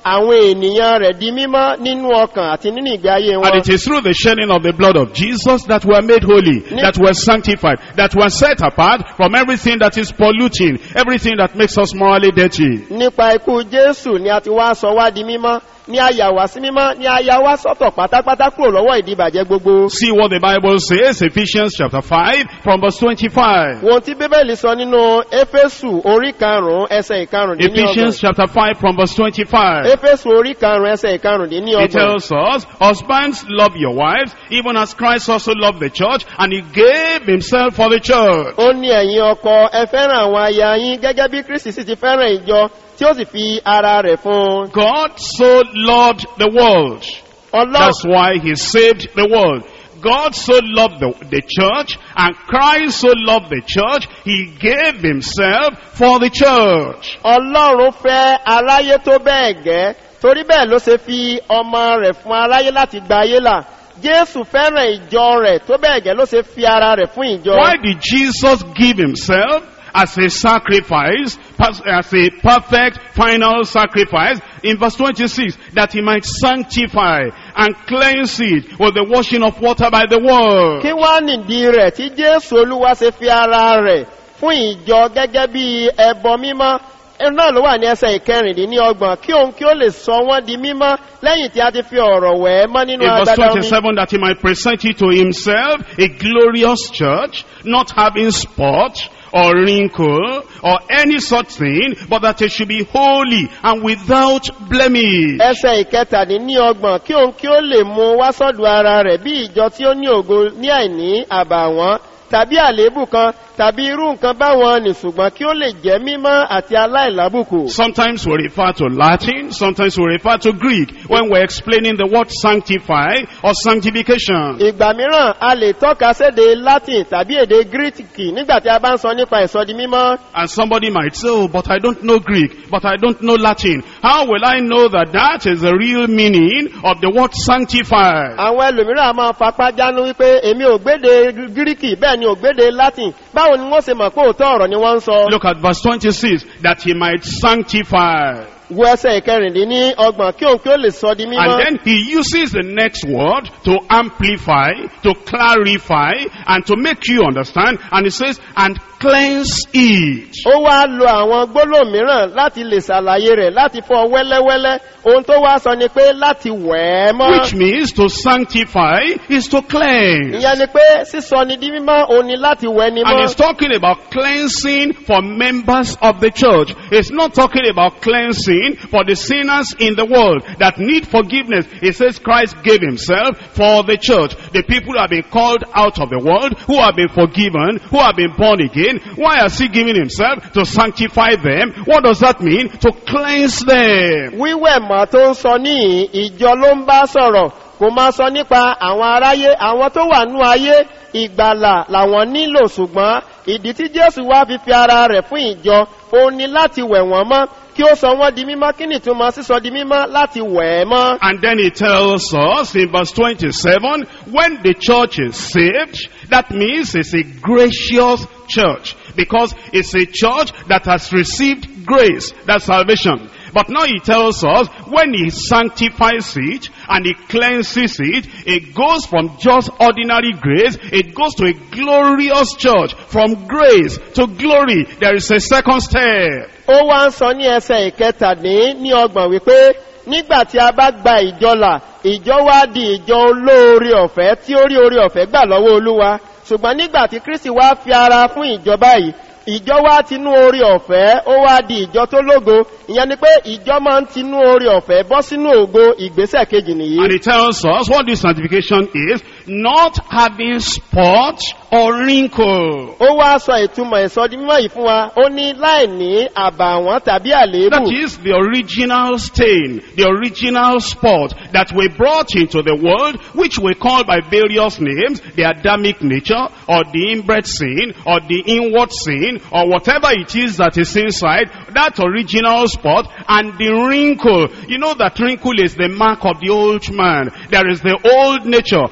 àwọn ènìyàn rẹ̀ di mímọ́ nínú ọkàn àti nínú ìgbé ayé And wọn. it is through the shedding of the blood of Jesus that we are made holy, Ni- that we are sanctified, that we are set apart from everything that is polluting, everything that makes us morally dirty. nípa ikú jésù ni a ti wá sọ wá di mímọ́ ní a yà wá sí mímọ́ ní a yà wá sọ́tọ̀ pátápátá kúrò lọ́wọ́ ìdíbàjẹ́ gbogbo. See what the Bible says, Ephesians chapter 5 from verse 25. wọn tí bíbélì sọ nínú éfésù orí karùnún ẹsẹ Ephesians ìkarùndínlọ́gbọ̀n. chapter 5 from verse 25. éfésù orí karùnún ẹsẹ It ìkarùndínlọ́gbọ̀n. tells us, husbands love your wives, even as Christ also loved the church, and he gave himself for the church. ó ní ẹ̀yin ọkọ ẹ fẹ́ràn àwọn aya yín gẹ́gẹ́ bí kristi sì ti fẹ́ràn ìjọ tí ó sì fi ara rẹ̀ fún un. God so loved the world. ọlọ́run That's why he saved the world. God so loved the, the church and Christ so loved the church, he gave himself for the church. ọlọ́run fẹ́ aráyé tó bẹ́ẹ̀ gẹ́ torí bẹ́ẹ̀ ló ṣe fi ọmọ rẹ̀ fún aráyé láti gba ayé là jésù fẹ́ràn ìjọ rẹ̀ tó bẹ́ẹ̀ gẹ́ ló ṣe fi ara rẹ̀ fún ìjọ Why did Jesus give himself as a sacrifice, pas- as a perfect final sacrifice in verse 26 that he might sanctify and cleanse it with the washing of water by the word. kí wá nìdí rẹ̀ tí jésù olúwa ṣe fi ara rẹ̀ fún ìjọ gẹ́gẹ́ bí ẹbọ mímọ́ ẹnu náà ló wà ní ẹsẹ̀ ìkẹrìndínlọ́gbọ̀n kí òun kí ó lè sọ wọ́n di mímọ́ lẹ́yìn tí a ti fi ọ̀rọ̀ wẹ̀ ẹ́ mọ́ nínú In verse agbada omi 27, that he might present it to himself a glorious church, not having spot or wrinkle or any such thing, but that it should be holy and without blemish. ẹsẹ̀ ìkẹtàdínlọ́gbọ̀n kí òun kí ó lè mú wá sọ́dọ̀ ara rẹ̀ bí ìjọ tí ó ní ògo ní àìní àbàwọ́n tàbí àléébù kan tàbí irú nǹkan báwọn nì ṣùgbọ́n kí ó lè jẹ́ mímọ́ àti aláìlábùkù. Sometimes we refer to Latin, sometimes we refer to Greek when we're explaining the word sanctify or sanctification. ìgbà mìíràn a lè tọ́ka séde latin tàbí èdè gíríkì nígbà tí a bá ń sọ nípa ìsọdi mímọ́. And somebody might say, oh, but I don't know Greek, but I don't know Latin. How will I know that that is the real meaning of the word sanctify? àwọn ẹlòmíràn a máa fapá jánu wípé èmi ò gbéde gíríkì bẹ́ẹ̀ ni ò gbéde latin báwo ni wọ́n ṣe mọ̀ pé òótọ́ ọ̀rọ̀ ni wọ́n ń sọ. Look at verse 26, that he might sanctify. wo ẹsẹ̀ ìkẹrìndínlọ́gbọ̀n ọgbọ̀n kí òun kí ó lè sọ di mímọ́. And then he uses the next word to amplify, to clarify, and to make you understand. And he says, and cleanse it. ó wá lo àwọn gbólóhùn mìíràn láti lè ṣàlàyé rẹ̀ láti fọ wẹ́lẹ́wẹ́lẹ́ ohun tó wá sọ ni pé láti wẹ̀ ẹ́ mọ́. Which means to sanctify is to cleanse. ìyẹn ni pé sísọ ni di mímọ́ òun ni láti wẹ̀ ni And he's mọ́. talking about cleansing for members of the church. It's not talking about cleansing for the sinners in the world that need forgiveness. He says Christ gave himself for the church. The people who have been called out of the world, who have been forgiven, who have been born again. Why has he given himself? To sanctify them. What does that mean? To cleanse them. wíwẹ̀ mọ́ tó ń sọ ní ìjọ ló ń bá sọ̀rọ̀ kò máa sọ nípa àwọn aráyé àwọn tó wà nú ayé ìgbàlà làwọn nílò ṣùgbọ́n ìdí tí jésù wá fi fi ara rẹ̀ fún ìjọ òun ni láti wẹ̀ wọ́n mọ́ kí ó sọ wọ́n di mímọ́ kí nìtúmọ̀ sísọ di mímọ́ láti wẹ̀ ẹ́ mọ́. And then he tells us in verse 27, when the church is saved, that means it's a gracious church. Because it's a church that has received grace, that's salvation. But now he tells us, when he sanctifies it and he cleanses it, it goes from just ordinary grace, it goes to a glorious church. From grace to glory, there is a second step. ó wá ń sọ ní ẹsẹ̀ ìkẹtàdín ní ọgbọ̀n wípé nígbà tí a bá gba ìjọlà ìjọ wá di ìjọ olóore ọ̀fẹ́ tí ó rí oore ọ̀fẹ́ gbà lọ́wọ́ olúwa ṣùgbọ́n nígbà tí kristi wá fi ara fún ìjọba yìí ìjọ wá tinú oore ọ̀fẹ́ ó wá di ìjọ tó lógo ìyẹn ni pé ìjọ máa ń tinú oore ọ̀fẹ́ bọ́ sínú ògo ìgbésẹ̀ kejì nìyí. And it tells us what this sanctification is, not having spot or wrinkle. ó wá sọ ìtumọ̀ ìsọdí mímọ́ yìí fún wa ó ní láì ní àbàwọ́n tàbí àléébù. That is the original stain, the original spot that we brought into the world, which we call by various names, the Adamic nature, or the inbred sin, or the inward sin, or whatever it is that is inside, that original spot, and the wrinkle. You know that wrinkle is the mark of the old man. There is the old nature, having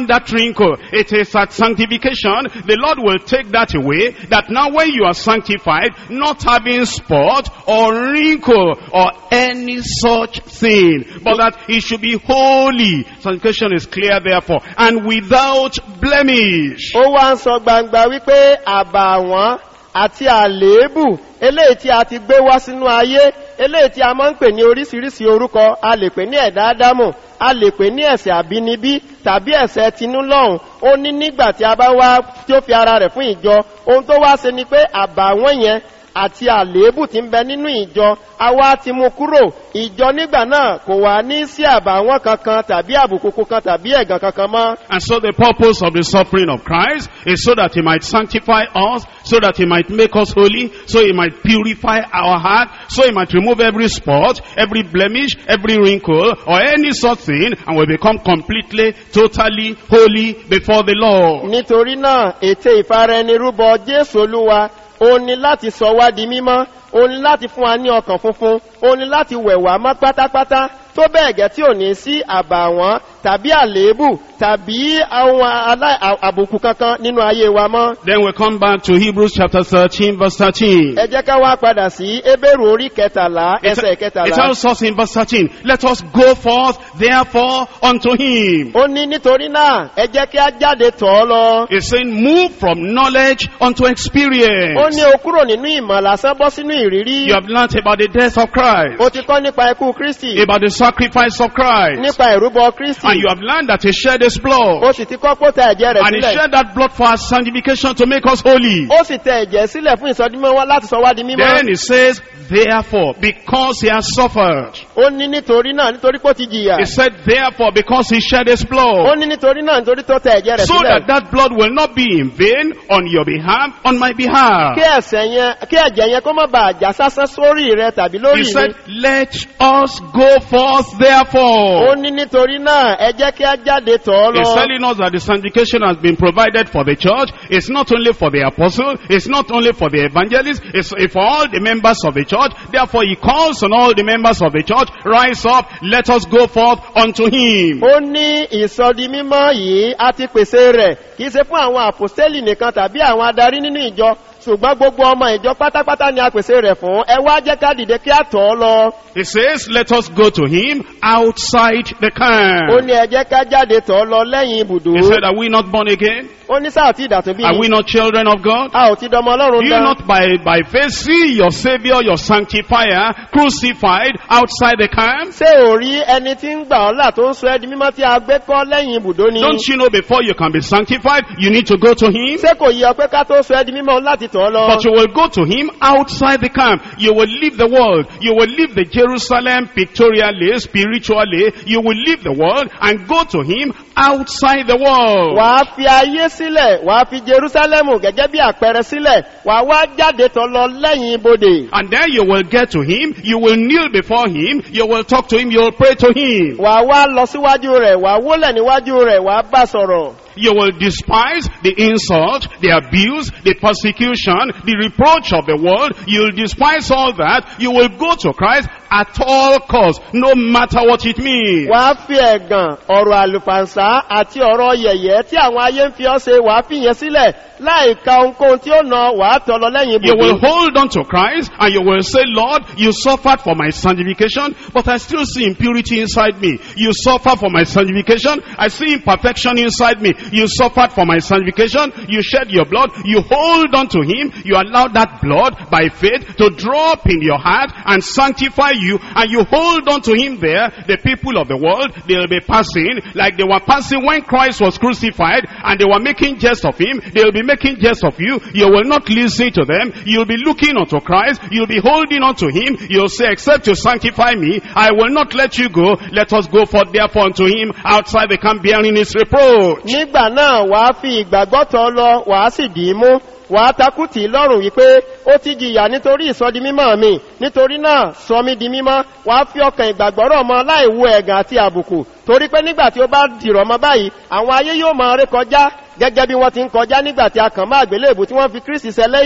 having that wrinkle. It is at sanctification, the Lord will take that away, that now when you are sanctified, not having spot or wrinkle or any such thing, but that it should be holy. Sanctification is clear therefore, and without blemish. ó wá ń sọ gbangba wípé àbàwọ́n àti àléébù eléyìí tí a ti gbé wá sínú ayé eléyìí tí a máa ń pè ní oríṣiríṣi orúkọ a lè pè ní ẹ̀dá ádámù a lè pè ní ẹ̀sẹ̀ àbínibí tàbí ẹ̀sẹ̀ tinúlọ́hùn ó ní nígbà tí a bá wá tí ó fi ara rẹ̀ fún ìjọ ohun tó wá ṣe ni pé àbàwọ́n yẹn àti àléébù tí ń bẹ nínú ìjọ àwa ti mú kúrò ìjọ nígbà náà kò wá ní sí àbàwọ́n kankan tàbí àbùkù kan tàbí ẹ̀gàn kankan mọ́ And so the purpose of the suffering of Christ is so that he might sanctify us, so that he might make us holy, so he might purify our heart, so he might remove every spot, every blemish, every wrinkle, or any such thing, and we become completely, totally holy before the Lord. nítorí náà ète ìfaraẹnirúbọ jésù olúwa ó ní láti sọ wá di mímọ́ ó ní láti fún wa ní ọkàn funfun ó ní láti wẹ̀ wá mọ́ pátápátá tó bẹ́ẹ̀ gẹ́ tí ò ní sí àbàwọ́n tàbí àléébù tàbí àwọn alá- à- àbùkù kankan nínú ayé wa mọ́. Then we come back to Hebrews chapter 13 verse 13. ẹ jẹ́ ká wá padà sí ebéèrú orí kẹtàlá It, ẹsẹ̀ it kẹtàlá. tells us in verse 13, let us go forth therefore unto him. ó ní nítorí náà ẹ jẹ́ kí á jáde tọ̀ ọ́ lọ. It's saying move from knowledge unto ó experience. ní o kúrò nínú ìmọ̀ lásán bọ́ sínú ìrírí. You have learnt about the death of Christ, o ti kọ́ nípa ikú kristi about the sacrifice of Christ, nípa ìrúbọ kristi. and you have learned that he shed his blood, ó sì ti kọ́ pọ́ tẹ ẹ̀jẹ̀ rẹ̀ and he sílẹ̀. shed that blood for our sanctification to make us holy. ó sì tẹ ẹ̀jẹ̀ sílẹ̀ fún ìsọdímọ́ wá láti sọ wá di Then mímọ́. he says, therefore, because he has suffered. ó ní nítorí náà nítorí pé ó ti jìyà. He said, therefore, because he shed his ó blood. ní nítorí náà nítorí tó tẹ ẹ̀jẹ̀ rẹ̀ So that sílẹ̀. that blood will not be in vain on your behalf, on my behalf. kí ẹ̀sẹ̀ yẹn kí ẹ̀jẹ̀ yẹn kó má bàa jà sásán sórí rẹ tàbí He lórí said, mi. let us go forth ó therefore. ní nítorí náà ẹ jẹ́ kí á jáde tọ̀ ọ́ He's lọ. telling us that the sanctification has been provided for the church. It's not only for the apostle, it's not only for the evangelist, it's for all the members of the church. Therefore he calls on all the members of the church, rise up, let us go forth unto him. ó ní ìsọdi mímọ́ yìí a ti pèsè rẹ̀ kì í ṣe fún àwọn àpòstélì nìkan tàbí àwọn adarí nínú ìjọ ṣùgbọ́n gbogbo ọmọ ìjọ pátápátá ni a pèsè rẹ̀ fún ẹ wá jẹ́ ká dìde kí á tọ̀ ọ́ lọ. He says, let us go to him outside the ó camp. ní ẹ jẹ́ ká jáde tọ̀ ọ́ lọ lẹ́yìn ibùdó. He said, are we not born again? ó ní sáà tí ìdàtún bí Are we not children of God? a ò ti dọmọ Do ọlọ́run you dán. not by, by faith see your savior, your sanctifier, crucified outside the camp? ṣé ò rí ẹni tí ń gbà ọ́ là tó ń sọ ẹ́ di mímọ́ tí a gbé kọ́ lẹ́yìn ibùdó ni. Don't you know before you can be sanctified, you need to go to him? ṣé kò yí ọ pé ká tó sọ ẹ́ di mímọ́ láti tọ̀ ọ́ lọ. But you will go to him outside the camp. You will leave the world. You will leave the Jerusalem pictorially, spiritually. You will leave the world and go to him outside the world. wàá fi ayé sílẹ̀ wàá fi jerusalemu gẹ́gẹ́ bí àpẹẹrẹ sílẹ̀ wàá wá jáde tọ̀ lọ lẹ́yìn ibodè. And there you will get to him. You will kneel before him. You will talk to him. You will pray to him. wàá wá lọ síwájú rẹ̀ wàá wólẹ̀ níwájú rẹ̀ wàá bá sọ̀rọ̀. You will despise the insult, the abuse, the persecution, the reproach of the world. You'll despise all that. You will go to Christ at all costs, no matter what it means. wàá fi ẹ̀gàn ọ̀rọ̀ àlùfànṣá àti ọ̀rọ̀ yẹ̀yẹ́ tí àwọn ayé ń fi ọ́ ṣe wàá fi yẹn sílẹ̀ láì ka ohunkóhun tí ó nà wàá tọ̀ lọ lẹ́yìn You will ibodè. hold on to Christ and you will say, Lord, you suffered for my sanctification, but I still see impurity inside me. You suffered for my sanctification. I see imperfection inside me. You suffered for my sanctification. You shed your blood. You hold on to him. You allow that blood by faith to drop in your heart and sanctify you. And you hold on to him there. The people of the world, they'll be passing like they were passing when Christ was crucified and they were making jest of him. They'll be making jest of you. You will not listen to them. You'll be looking unto Christ. You'll be holding on to him. You'll say, except you sanctify me, I will not let you go. Let us go forth therefore unto him outside the camp bearing his reproach. nígbà náà wàá fi ìgbàgbọ́ tọ̀ lọ wàá sì dì í mú wàá takú tì í lọ́rùn wípé ó ti jìyà nítorí ìsọdi mímọ́ mi nítorí náà sọ mí di mímọ́ wàá fi ọkàn ìgbàgbọ́ rọ̀ mọ́ láì wo ẹ̀gàn àti àbùkù torí pé nígbà tí ó bá dìrọ̀ mọ́ báyìí àwọn ayé yóò máa ré kọjá gẹ́gẹ́ bí wọ́n ti ń kọjá nígbà tí a kàn máa gbélébù tí wọ́n fi kristi sẹlẹ́yà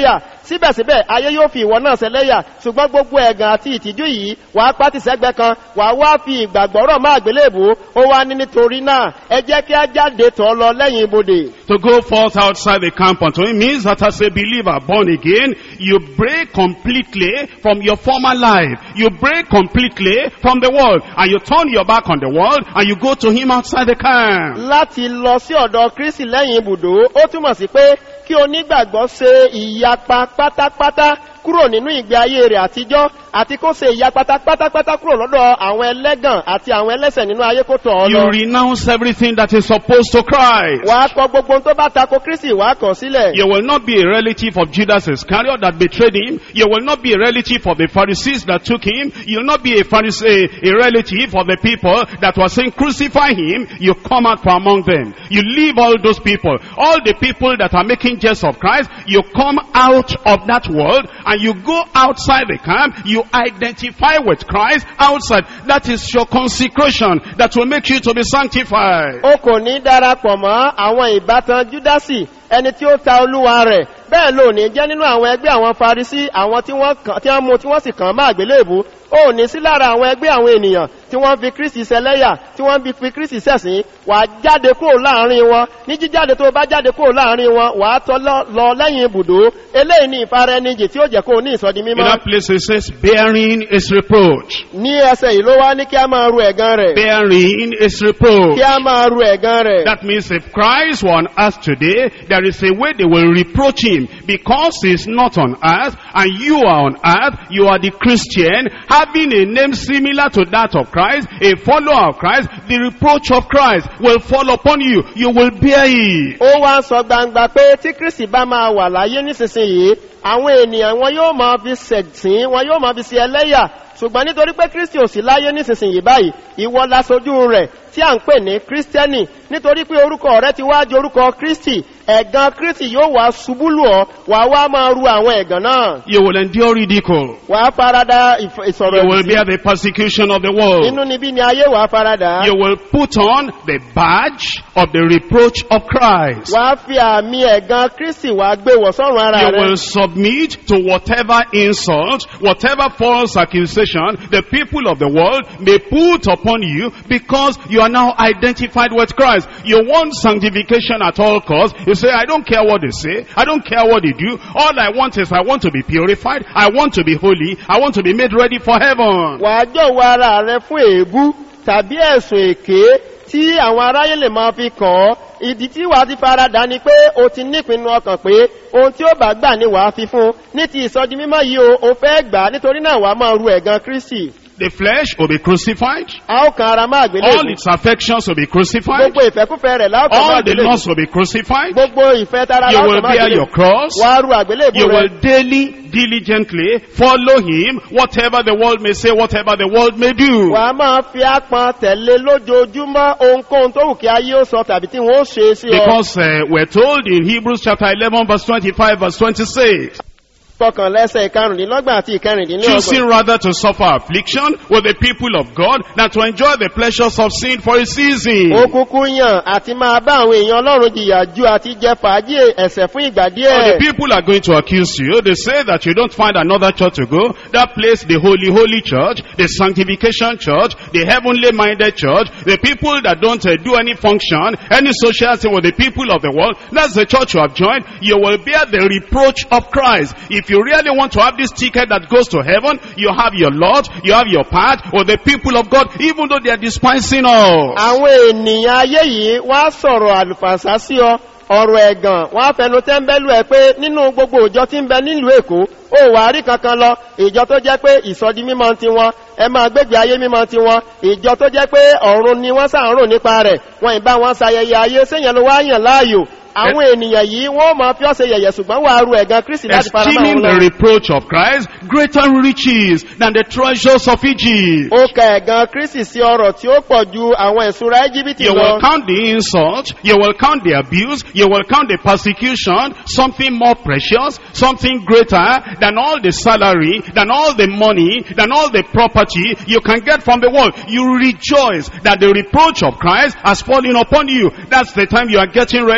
síbẹ̀síbẹ̀ ayé yóò fi ìwọ náà ṣẹlẹ́yà ṣùgbọ́n gbogbo ẹ̀gàn àti ìtìjú yìí wàá pátì sẹ́gbẹ́ kan wàá wá fi ìgbàgbọ́rọ̀ máa gbélébò ó wá ní nítorí náà ẹ jẹ́ kí á jáde tọ́ lọ lẹ́yìn ibodè To go forth outside the camp unto him means that as a believer born again, you break completely from your former life. You break completely from the world. And you turn your back on the world and you go to him outside the camp. láti lọ sí ọ̀dọ̀ kristi lẹ́yìn ibùdó ó túmọ̀ sí pé kí onígbàgbọ́ ṣe ìyapa pátápátá kúrò nínú ìgbé ayé rẹ̀ àtijọ́ àti kó ṣe ìyapa pátápátá kúrò lọ́dọ̀ àwọn ẹlẹ́gàn àti àwọn ẹlẹ́sẹ̀ nínú ayé kó tọ̀ ọ́ You lọ. renounce everything that is opposed to Christ. wàá kọ gbogbo ohun tó bá tako kristi wàá kọ̀ sílẹ̀. You will not be a relative of Judas Iscariot that betrayed him. You will not be a relative of the Pharisees that took him. You will not be a, Pharisee, a relative of the people that were saying crucify him. You come out from among them. You leave all those people. All the people that are making jest of Christ, you come out of that world and you go outside the camp. You identify with Christ outside. That is your consecration that will make you to be sanctified. o kò ní darapọ̀ mọ́ àwọn ìbátan júdásì ẹni tí ó ta olúwa rẹ̀ bẹ́ẹ̀ ló ní jẹ́ nínú àwọn ẹgbẹ́ àwọn farisí àwọn tí wọ́n kàn- tí wọ́n mú tí wọ́n sì kàn máa gbélébú ó ní sí lára àwọn ẹgbẹ́ àwọn ènìyàn tí wọ́n fi kristi sẹlẹ́yà tí wọ́n fi fi kristi sẹ̀sìn wà á jáde kúrò láàrin wọn ní jíjáde tó bá jáde kúrò láàrin wọn wà á tọ́ lọ- lọ lẹ́yìn ibùdó eléyìí ní ìfara ẹni jì tí ó jẹ́ kó o ní ìsọdi In mímọ́ that place it says, bearing is reproach. ní ẹsẹ̀ yìí ló wá ní kí a máa ru ẹ̀gán rẹ̀ Bearing is reproach. kí a máa ru ẹ̀gán rẹ̀ That means if Christ were on earth today, there is a way they will reproach him because he's not on earth and you are on earth, you are the Christian, having a name similar to that of Christ, a follower of Christ, the reproach of Christ will fall upon you. You will bear it. ó wá ń sọ gbangba pé tí kristi bá máa wà láyé nísinsìnyí àwọn ènìyàn wọn yóò máa fi sẹ̀sìn wọn yóò máa fi sí ẹlẹ́yà ṣùgbọ́n nítorí pé kristi ò sí láyé nísinsìnyí báyìí ìwọ laṣojú rẹ̀ tí à ń pè ní kírísítẹ́nì nítorí pé orúkọ rẹ ti wá di orúkọ kristi ẹ̀gàn kristi yóò wá ṣubú lù ọ́ wà wá máa ru àwọn ẹ̀gàn náà You will endure ridicule. wà á farada ìf- ìsọ̀rọ̀ You will ìdí. bear the persecution of the world. inú níbí ni ayé wà á farada You will put on the badge of the reproach of Christ. wà á fi àmì ẹ̀gàn kristi wà á gbé wọ̀ sọ́run ara You rẹ will submit to whatever insult, whatever false accusation the people of the world may put upon you because you are now identified with Christ. You want sanctification at all costs. You say, I don't care what they say. I don't care what they do. All I want is I want to be purified. I want to be holy. I want to be made ready for heaven. wà á jọ̀wọ́ ara rẹ fún èébú tàbí ẹ̀sùn èké tí àwọn aráyé lè máa fi kàn ọ́ ìdí tí wàá ti farada ni pé o ti nípinnu ọkàn pé ohun tí ó bá gbà ni wàá fi fún ní ti ìsọjí mímọ́ yìí o o fẹ́ gbà á nítorí náà wàá máa ru ẹ̀gàn kristi The flesh will be crucified. a ó kan ara máa gbélé All its affections will be crucified. gbogbo ìfẹ́kúfẹ́ rẹ̀ láò kan máa All the gbélé lusts will be crucified. gbogbo ìfẹ́ tara You láò will kan máa bear gbélé your cross. wàá ru àgbélébù You rẹ will daily, diligently follow him, whatever the world may say, whatever the world may do. wàá máa fi ápọn tẹ̀lé lójoojúmọ́ ohunkóhun tó wù kí ayé ó sọ tàbí tí wọ́n ó ṣe sí ọ Because uh, we're told in Hebrews chapter 11 verse 25 verse 26, kọkàn lẹ́sẹ̀ ìkarùndínlọ́gbọ̀n àti ìkẹrìndínlọ́gbọ̀n choosing rather to suffer affliction with the people of God than to enjoy the pleasures of sin for a season. ó kúkú yàn àti máa bá àwọn èèyàn ọlọ́run jìyà ju àti jẹ fàájì ẹ̀sẹ̀ fún ìgbà Or the díẹ̀. people are going to accuse you. They say that you don't find another church to go. That place, the holy, holy church, the sanctification church, the heavenly minded church, the people that don't uh, do any function, any social thing with the people of the world. That's the church you have joined. You will bear the reproach of Christ. If you really want to have this ticket that goes to heaven, you have your lot, you have your part with the people of God, even though they are despising us. àwọn ènìyàn ayé yìí wá sọ̀rọ̀ àlùfàṣà sí ọ ọ̀rọ̀ ẹ̀gàn wọ́n á fẹnu tẹ́ńbẹ́lú ẹ pé nínú gbogbo òjọ tí ń bẹ nílùú èkó ó wà á rí kankan lọ ìjọ tó jẹ́ pé ìsọdi mímọ́ ti wọn ẹ máa gbégbé ayé mímọ́ ti wọn ìjọ tó jẹ́ pé ọ̀run ni wọ́n sàn rò nípa rẹ̀ wọn ìbá wọn sayẹyẹ ayé séyàn ló wá yàn láàyò àwọn ènìyàn yìí wọ́n máa fi ọ́sẹ̀ yẹ̀yẹ̀ ṣùgbọ́n wà á ru ẹ̀gàn kristi láti fara máa Esteeming wọn the lọ. reproach of Christ greater riches than the treasures of Egypt. ó ka ẹ̀gàn kristi sí ọrọ̀ tí ó pọ̀ ju àwọn ìṣúra íjíbítì You lọ. will count the insult, you will count the abuse, you will count the persecution, something more precious, something greater than all the salary, than all the money, than all the property you can get from the world. You rejoice that the reproach of Christ has fallen upon you. That's the time you are getting ready. You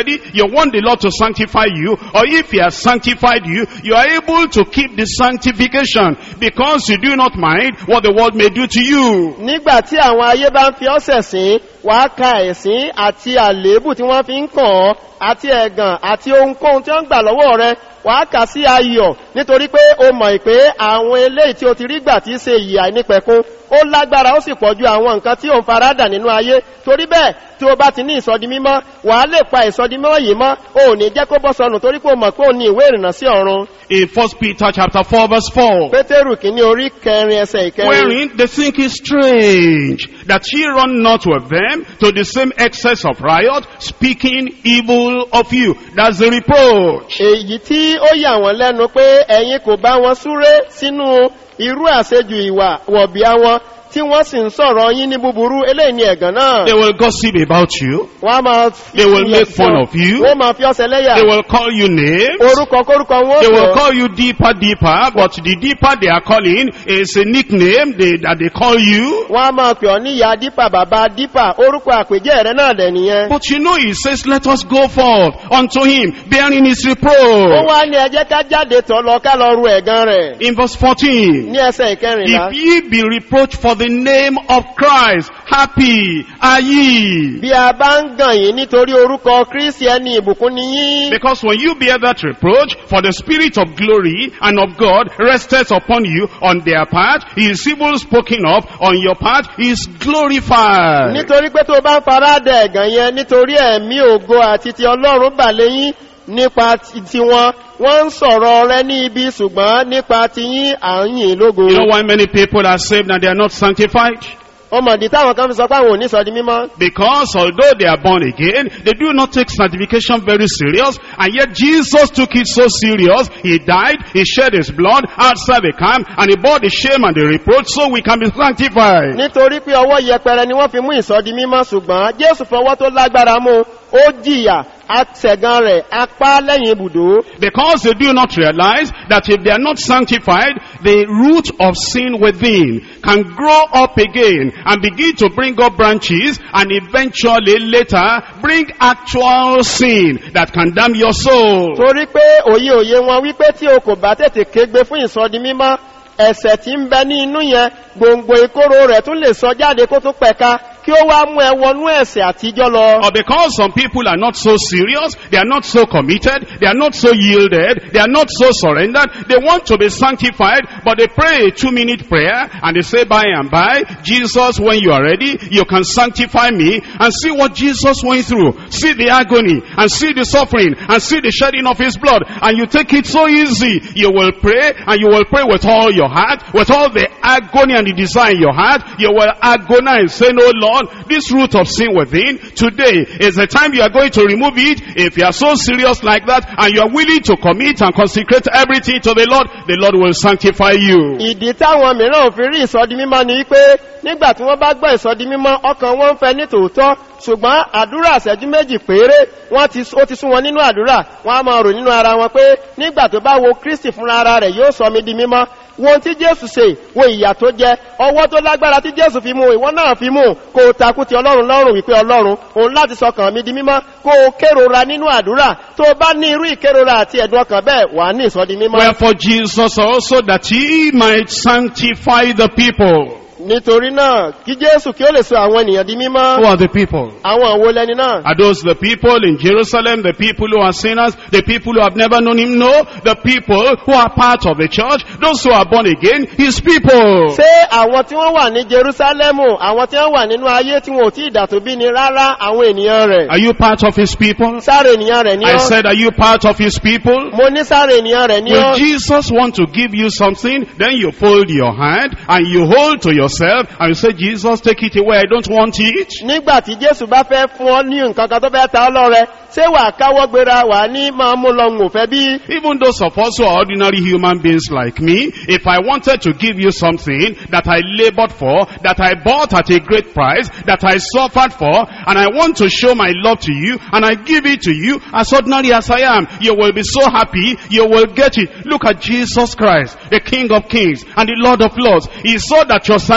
want the Lord to sanctify you, or if he has sanctified you, you are able to keep the sanctification because you do not mind what the world may do to you. nígbà tí àwọn ayé bá ń fi ọ́sẹ̀ sín wàá ka ẹ̀sín àti àléébù tí wọ́n fi ń kàn ọ́ àti ẹ̀gàn àti ohunkóhun tí wọ́n ń gbà lọ́wọ́ rẹ wàá kà sí ayọ̀ nítorí pé o mọ̀ pé àwọn eléyìí tí o ti rí gbà tí í ṣe ìyà nípẹ̀kún ó lágbára ó sì pọ̀ ju àwọn nǹkan tí ò ń faradà nínú ayé torí bẹ́ẹ̀ tí o bá ti ní ìsọdi mímọ́ wàá lè pa ìsọdi mímọ́ yìí mọ́ o ò ní jẹ́ kó bọ́ sọnù torí pé o mọ̀ pé o ní ìwé ìrìnnà sí ọ̀run In 1 Peter chapter 4 verse 4. pétérù kìíní orí kẹrin ẹsẹ̀ ìkẹrin Wherein they think it strange that ye run not with them to the same excess of riot, speaking evil of you. That's the reproach. èyí tí ó yà wọ́n lẹ́nu pé ẹ̀yin kò bá wọn súré sínú irú àṣejù ìwà wọ̀bìá wọn tí wọ́n sì ń sọ̀rọ̀ yín ní búburú eléyìí ni ẹ̀gàn náà They will gossip about you. wọ́n á máa fi They will make fun of you. wọ́n máa fi ọ̀sẹ̀ lẹ́yà They will call you names. orúkọ kórúkọ wọn They ó will pọ̀ call you deeper, deeper, but the deeper they are calling is a nickname they, that they call you. wọ́n á máa pè ọ́ ní ìyá dípà bàbá dípà orúkọ àpèjẹ́ rẹ náà dẹ̀ nìyẹn But you know, he says, let us go forth unto him, bearing his ó reproach. wá ní ẹjẹ́ ká jáde tọ̀ lọ ká lọ ru ẹ̀gàn rẹ̀ In verse 14. ní ẹsẹ̀ ìkẹrìnlá If ye be reproached for the name of Christ, happy are ye. bí a bá ń gàn yín nítorí orúkọ kristi ẹni ìbùkún ni yín Because when you bear that reproach, for the spirit of glory and of God resteth upon you on their part, he is evil spoken of, on your part, he is glorified. nítorí pé tó bá ń fara dẹ ẹ̀gàn yẹn nítorí ẹ̀mí ògo àti ti ọlọ́run bà léyìn nípa ti tiwọn wọ́n ń sọ̀rọ̀ rẹ ní ibi ṣùgbọ́n nípa ti yín à ń yìn lógo You know why many people are saved and they are not sanctified? ọmọdé táwọn kan fi sọ pé àwọn ò ní sọ di mímọ́ Because although they are born again, they do not take sanctification very serious, and yet Jesus took it so serious. He died, He shed His blood outside the camp, and He bore the shame and the reproach so we can be sanctified. nítorí pé ọwọ́ yẹpẹrẹ ni wọ́n fi mú ìsọdi mímọ́ ṣùgbọ́n jésù fọwọ́ tó lágbára mú ó jìyà àtẹ̀gàn rẹ̀ apá lẹ́yìn ibùdó Because they do not realize that if they are not sanctified, the root of sin within can grow up again and begin to bring up branches and eventually later bring actual sin that can damn your soul. torí pé òye òye wọn wípé tí o kò bá tètè kégbe fún ìsọdi mímọ́ ẹ̀sẹ̀ tí ń bẹ ní inú yẹn gbòǹgbò ìkóró rẹ̀ tún lè sọ jáde kó tó pẹ̀ka kí ó wá mú ẹ wọnú ẹ̀sẹ̀ àtijọ́ lọ. Or because some people are not so serious, they are not so committed, they are not so yielded, they are not so surrendered, they want to be sanctified, but they pray a two minute prayer and they say by and by, Jesus, when you are ready, you can sanctify me and see what Jesus went through. See the agony and see the suffering and see the shedding of his blood and you take it so easy. You will pray and you will pray with all your heart, with all the agony and the desire in your heart. You will agonize saying, oh Lord, this root of sin within, today is the time you are going to remove it. If you are so serious like that and you are willing to commit and consecrate everything to the Lord, the Lord will sanctify you. ìdí táwọn mìíràn ò fi rí ìsọdi mímọ́ ni wípé nígbà tí wọ́n bá gbọ́ ìsọdi mímọ́ ọkàn wọn ń fẹ́ ní tòótọ́ ṣùgbọ́n àdúrà àṣẹ́jú méjì péré wọ́n ti ó ti sún wọn nínú àdúrà wọ́n á máa rò nínú ara wọn pé nígbà tó bá wo kristi fúnra ara rẹ̀ yóò sọ mi di mímọ́ wo ohun tí jésù ṣe wo ìyà tó jẹ ọwọ́ tó lágbára tí jésù fi mú ìwọ náà fi mú kó o takú ti ọlọ́run lọ́rùn wípé ọlọ́run òun láti sọkàn mi di mímọ́ kó o kérora nínú àdúrà tó o bá ní irú ìkérora àti ẹ̀dùn ọkàn bẹ́ẹ̀ wà á ní ìsọdi mímọ́. Wherefore Jesus also that he might sanctify the people. nítorí náà kí jésù kí ó lè sọ àwọn ènìyàn di Who mímọ́ are the people? àwọn àwo lẹni náà Are those the people in Jerusalem, the people who are sinners, the people who have never known him? No, the people who are part of the church, those who are born again, his people. ṣé àwọn tí wọ́n wà ní jerusalemu àwọn tí wọ́n wà nínú ayé tí wọn ò tí ì dàtò bí ni rárá àwọn ènìyàn rẹ̀ Are you part of his people? sáré ènìyàn rẹ̀ ní I ọ́ said, are you part of his people? mo ní sáré ènìyàn rẹ̀ ní Will ọ́ Jesus want to give you something? Then you fold your hand and you hold to yourself and you say, Jesus, take it away. I don't want it. nígbà tí jésù bá fẹ́ fún ọ ní nǹkan kan tó fẹ́ ta ọ lọ́rẹ ṣé wà á káwọ́ gbéra wà á ní máa mú lọ ń òfẹ́ bí Even those of us who are ordinary human beings like me, if I wanted to give you something that I labored for, that I bought at a great price, that I suffered for, and I want to show my love to you, and I give it to you as ordinary as I am, you will be so happy, you will get it. Look at Jesus Christ, the King of Kings and the Lord of Lords. He saw that your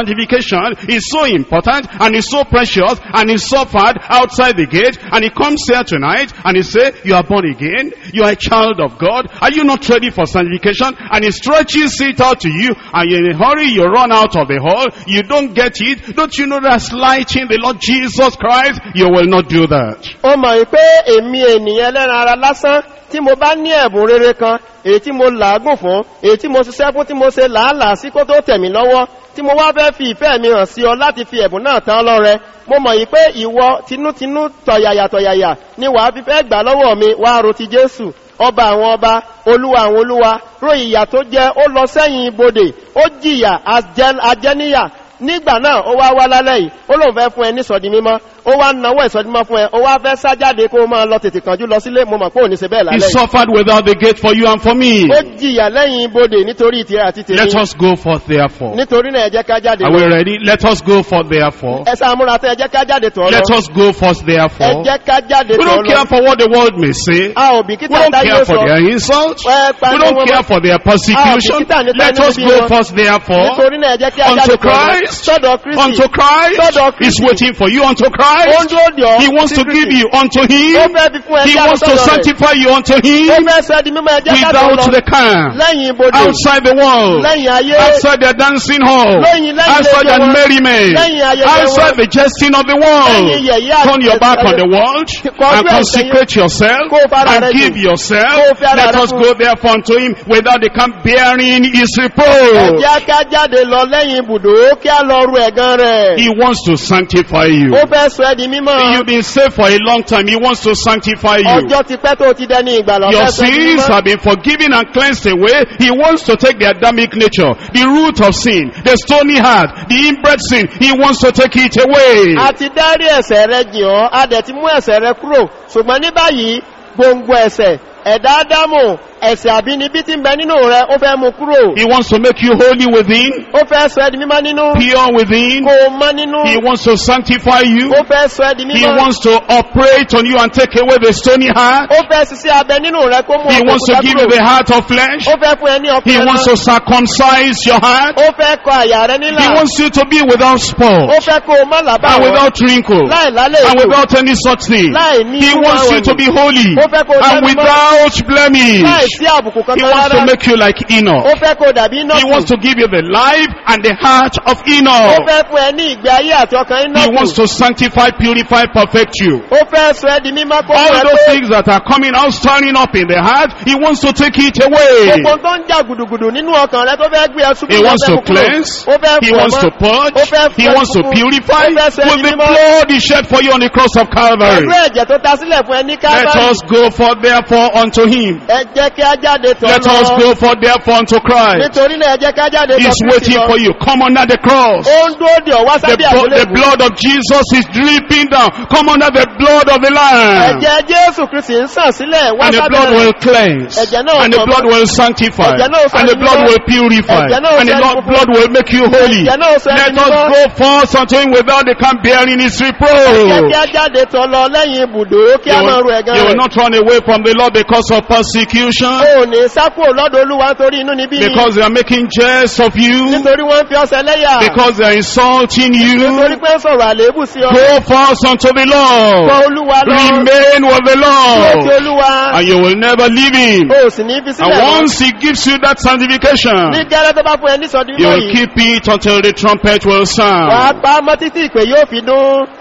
sanctification is so important and is so precious and is suffered outside the gate and he comes here tonight and he say, you are born again, you are a child of God, are you not ready for sanctification? And he stretches it out to you and you're in a hurry, you run out of the hall, you don't get it, don't you know that's lighting the Lord Jesus Christ? You will not do that. ó mọ̀ yí pé èmi ènìyàn ẹlẹ́ran ara lásán tí mo bá ní ẹ̀bùn rere kan èyí tí mo làágùn fún èyí tí mo ṣiṣẹ́ fún tí mo ṣe làálàá sí kó tó tẹ̀mí lọ́wọ́ tí mo wá fẹ́ fi ìfẹ́ mi hàn sí ọ láti fi ẹ̀bùn náà tán lọ́rẹ mo mọ̀ yí pé ìwọ tinútinú tọ̀yàyà tọ̀yàyà ni wàá fi fẹ́ gbà lọ́wọ́ mi wá ro ti jésù ọba àwọn ọba olúwa àwọn olúwa ro ìyà tó jẹ ó lọ sẹ́yìn ibodè ó jìyà ajẹ́- ajẹ́níyà nígbà náà ó wá wá lálẹ́ yìí ó lóun fẹ́ fún ẹ ní sọ̀dí mímọ́ ó wá náwó ìsọdímọ́ fún ẹ ó wá fẹ́ sájáde kó o máa lọ tètè kànjú lọ sílé mo mọ̀ pé ò ní ṣe bẹ́ẹ̀ He lálẹ́ yìí suffered without the gate for you and for me. ó jìyà lẹ́yìn ibodè nítorí tìrẹ àti Let tèmi us go forth therefore. nítorí náà ẹ jẹ́ ká jáde Are we lọ ready? Let us go forth therefore. ẹ sáàmúra tẹ́ ẹ jẹ́ ká jáde tọ̀ Let lọ us go forth ẹ therefore. jẹ́ ká jáde We tọ̀ don't lọ care for what the world may say. a ò We bìkítà don't táyé care ó for sọ their insult. Ẹ We pariwo don't wọn care mọ́. for their persecution. bìkítà nípa Let ẹni us bí go wọn. forth therefore. nítorí náà ẹ jẹ́ kí a Unto jáde tọ̀ lọ Christ. sọ́dọ̀ kristi Unto Christ Sọ́dọ̀ is Kristi. waiting for you. Unto ó ń Christ. dúró dì ọ́ He wants sí to Kristi. give you unto ó Him. fẹ́ fi fún ẹ He jáde wants to sọ́dọ̀ rẹ̀ sanctify you unto ó Him fẹ́ sọ ẹ́ di mímọ́ ẹ jẹ́ ká tọ̀ without lọ the camp, lẹ́yìn ibodè outside the world, lẹ́yìn ayé outside the dancing hall, Lẹ́yìn- lẹ́yìn outside ilé the wọn. merriment, Lẹ́yìn ayẹyẹ outside wọn. the jesting of the world. Lẹ́yìn yẹ̀yẹ́ àti Turn your back on ẹ̀sẹ̀ the world Kọjú and ẹ̀sẹ̀ consecrate yourself Kó o fara and rẹ give jì. yourself. Kó o fi ara Let rẹ us fún. go therefore unto Him without the camp bearing His ẹ reproach. jẹ́ ká jáde lọ lẹ́yìn ibùdó kí á lọ ru ẹ̀gán rẹ̀ He wants to sanctify you. ó fẹ́ sọ ẹ́ di mímọ́ You've been saved for a long time. He wants to sanctify you. ọjọ́ ti pẹ́ tó ti dẹni ìgbàlọ́ Your fẹ́ sọ ẹ́ di sins mímọ́ have been forgiven and cleansed away. He wants to take the Adamic nature, the root of sin, the stony heart, the inbred sin. He wants to take it away. a ti dárí ẹ̀sẹ̀ rẹ jìn ọ́ a dẹ̀ ti mú ẹ̀sẹ̀ rẹ kúrò ṣùgbọ́n ní báyìí gbòǹgbò ẹ̀sẹ̀ ẹ̀dá ádámù ẹ̀sẹ̀ àbínibí ti ń bẹ nínú rẹ ó fẹ́ mú kúrò He wants to make you holy within, ó fẹ́ sọ ẹ́ di mímọ́ nínú pure within. kó o mọ́ nínú He wants to sanctify you. ó fẹ́ sọ ẹ́ di He mímọ́ wants to operate on you and take away the stony heart. ó fẹ́ ṣiṣẹ́ abẹ nínú rẹ kó mú He ọkọ̀ wants to òkúta give you kúrò the heart of flesh. ó fẹ́ fún ẹ ní He ọkùnrin wants to circumcise your heart. ó fẹ́ kọ àyà rẹ He nílà wants you to be without ó spot fẹ́ kó o má làbá and wọn without wrinkle láì lálẹ́ and èkó without any such thing. láì ní He irú wants àwọn you to ènìyàn. be holy Ó fẹ́ kó o and jẹ́ mímọ́. without láì blemish. sí àbùkù He kankan wants to rárá make you like Enoch. ó fẹ́ kó o dàbí iná He wants to give you the life and the heart of ó Enoch. fẹ́ fún ẹ ní ìgbé ayé àti ọkàn iná He wants to sanctify, purify, perfect you. ó fẹ́ sọ ẹ́ di mímọ́ kó All mú ẹ those pé things that are coming out, stirring up in the heart, He wants to take it away. gbogbo tó ń jà gùdùgùdù nínú ọkàn rẹ tó fẹ́ gbé ẹ ṣubú He ló wants fẹ́ to mú kúrò. cleanse. ó fẹ́ He fọ̀ wants mọ́. to purge. Ó fẹ́ He fọ̀ wants to funfun. purify Ó fẹ́ sọ with ẹni the mímọ́. blood He shed for you on the cross of Calvary. pẹ̀lú ẹ̀jẹ̀ tó ta sílẹ̀ fún ẹ ní Let kábàárì us go for therefore unto Him. ẹ jẹ́ kí á jáde tọ̀ Let us lọ go for therefore unto Christ. nítorí náà ẹ jẹ́ ká jáde tọ̀ He's Kristi waiting lọ for you. Come under the cross. ó ń dúró dè ọ́ wá The, sábẹ́ bo- the àgbélébùú blood of Jesus is dripping down. Come under the blood of the Lamb. ẹ̀jẹ̀ jésù kristi ń sàn sílẹ̀ wá And the sábẹ́ blood rẹ̀ will cleanse. Ẹ̀jẹ̀ náà And the sọ blood mọ́. will sanctify. Ẹ̀jẹ̀ náà sọ And the ẹni blood mímọ́. will purify. Ẹ̀jẹ̀ náà And the sọ ẹni Lord- funfun. blood will make you holy. Ẹ̀jẹ̀ náà sọ ẹni Let us mímọ́. go forth unto him without the camp bearing his jẹ́ reproach. kí á jáde tọ̀ lọ lẹ́yìn ibùdó kí á You máa ru will, ẹ̀gán you will rẹ̀ not run away from the Lord because of persecution. ó ní sákò lọ́dọ̀ olúwa torí inú níbí ni Because they are making jest of you. nítorí wọ́n fi ọsẹ lẹ́yà Because they are insulting nítorí you. pé ń sọ̀rọ̀ àléébù sí ọ Go forth unto the kọ Lord. olúwa lọ Remain with the dúró ti Lord. olúwa And you will never leave him. o sì ní fi And sílẹ̀ lọ once he gives you that ní sanctification, gẹ́rẹ́ tó bá fún ẹ ní sọdún you mímọ́ will yìí keep it until the trumpet will wà á sound. pa á mọ́ títí ìpè yóò fi dún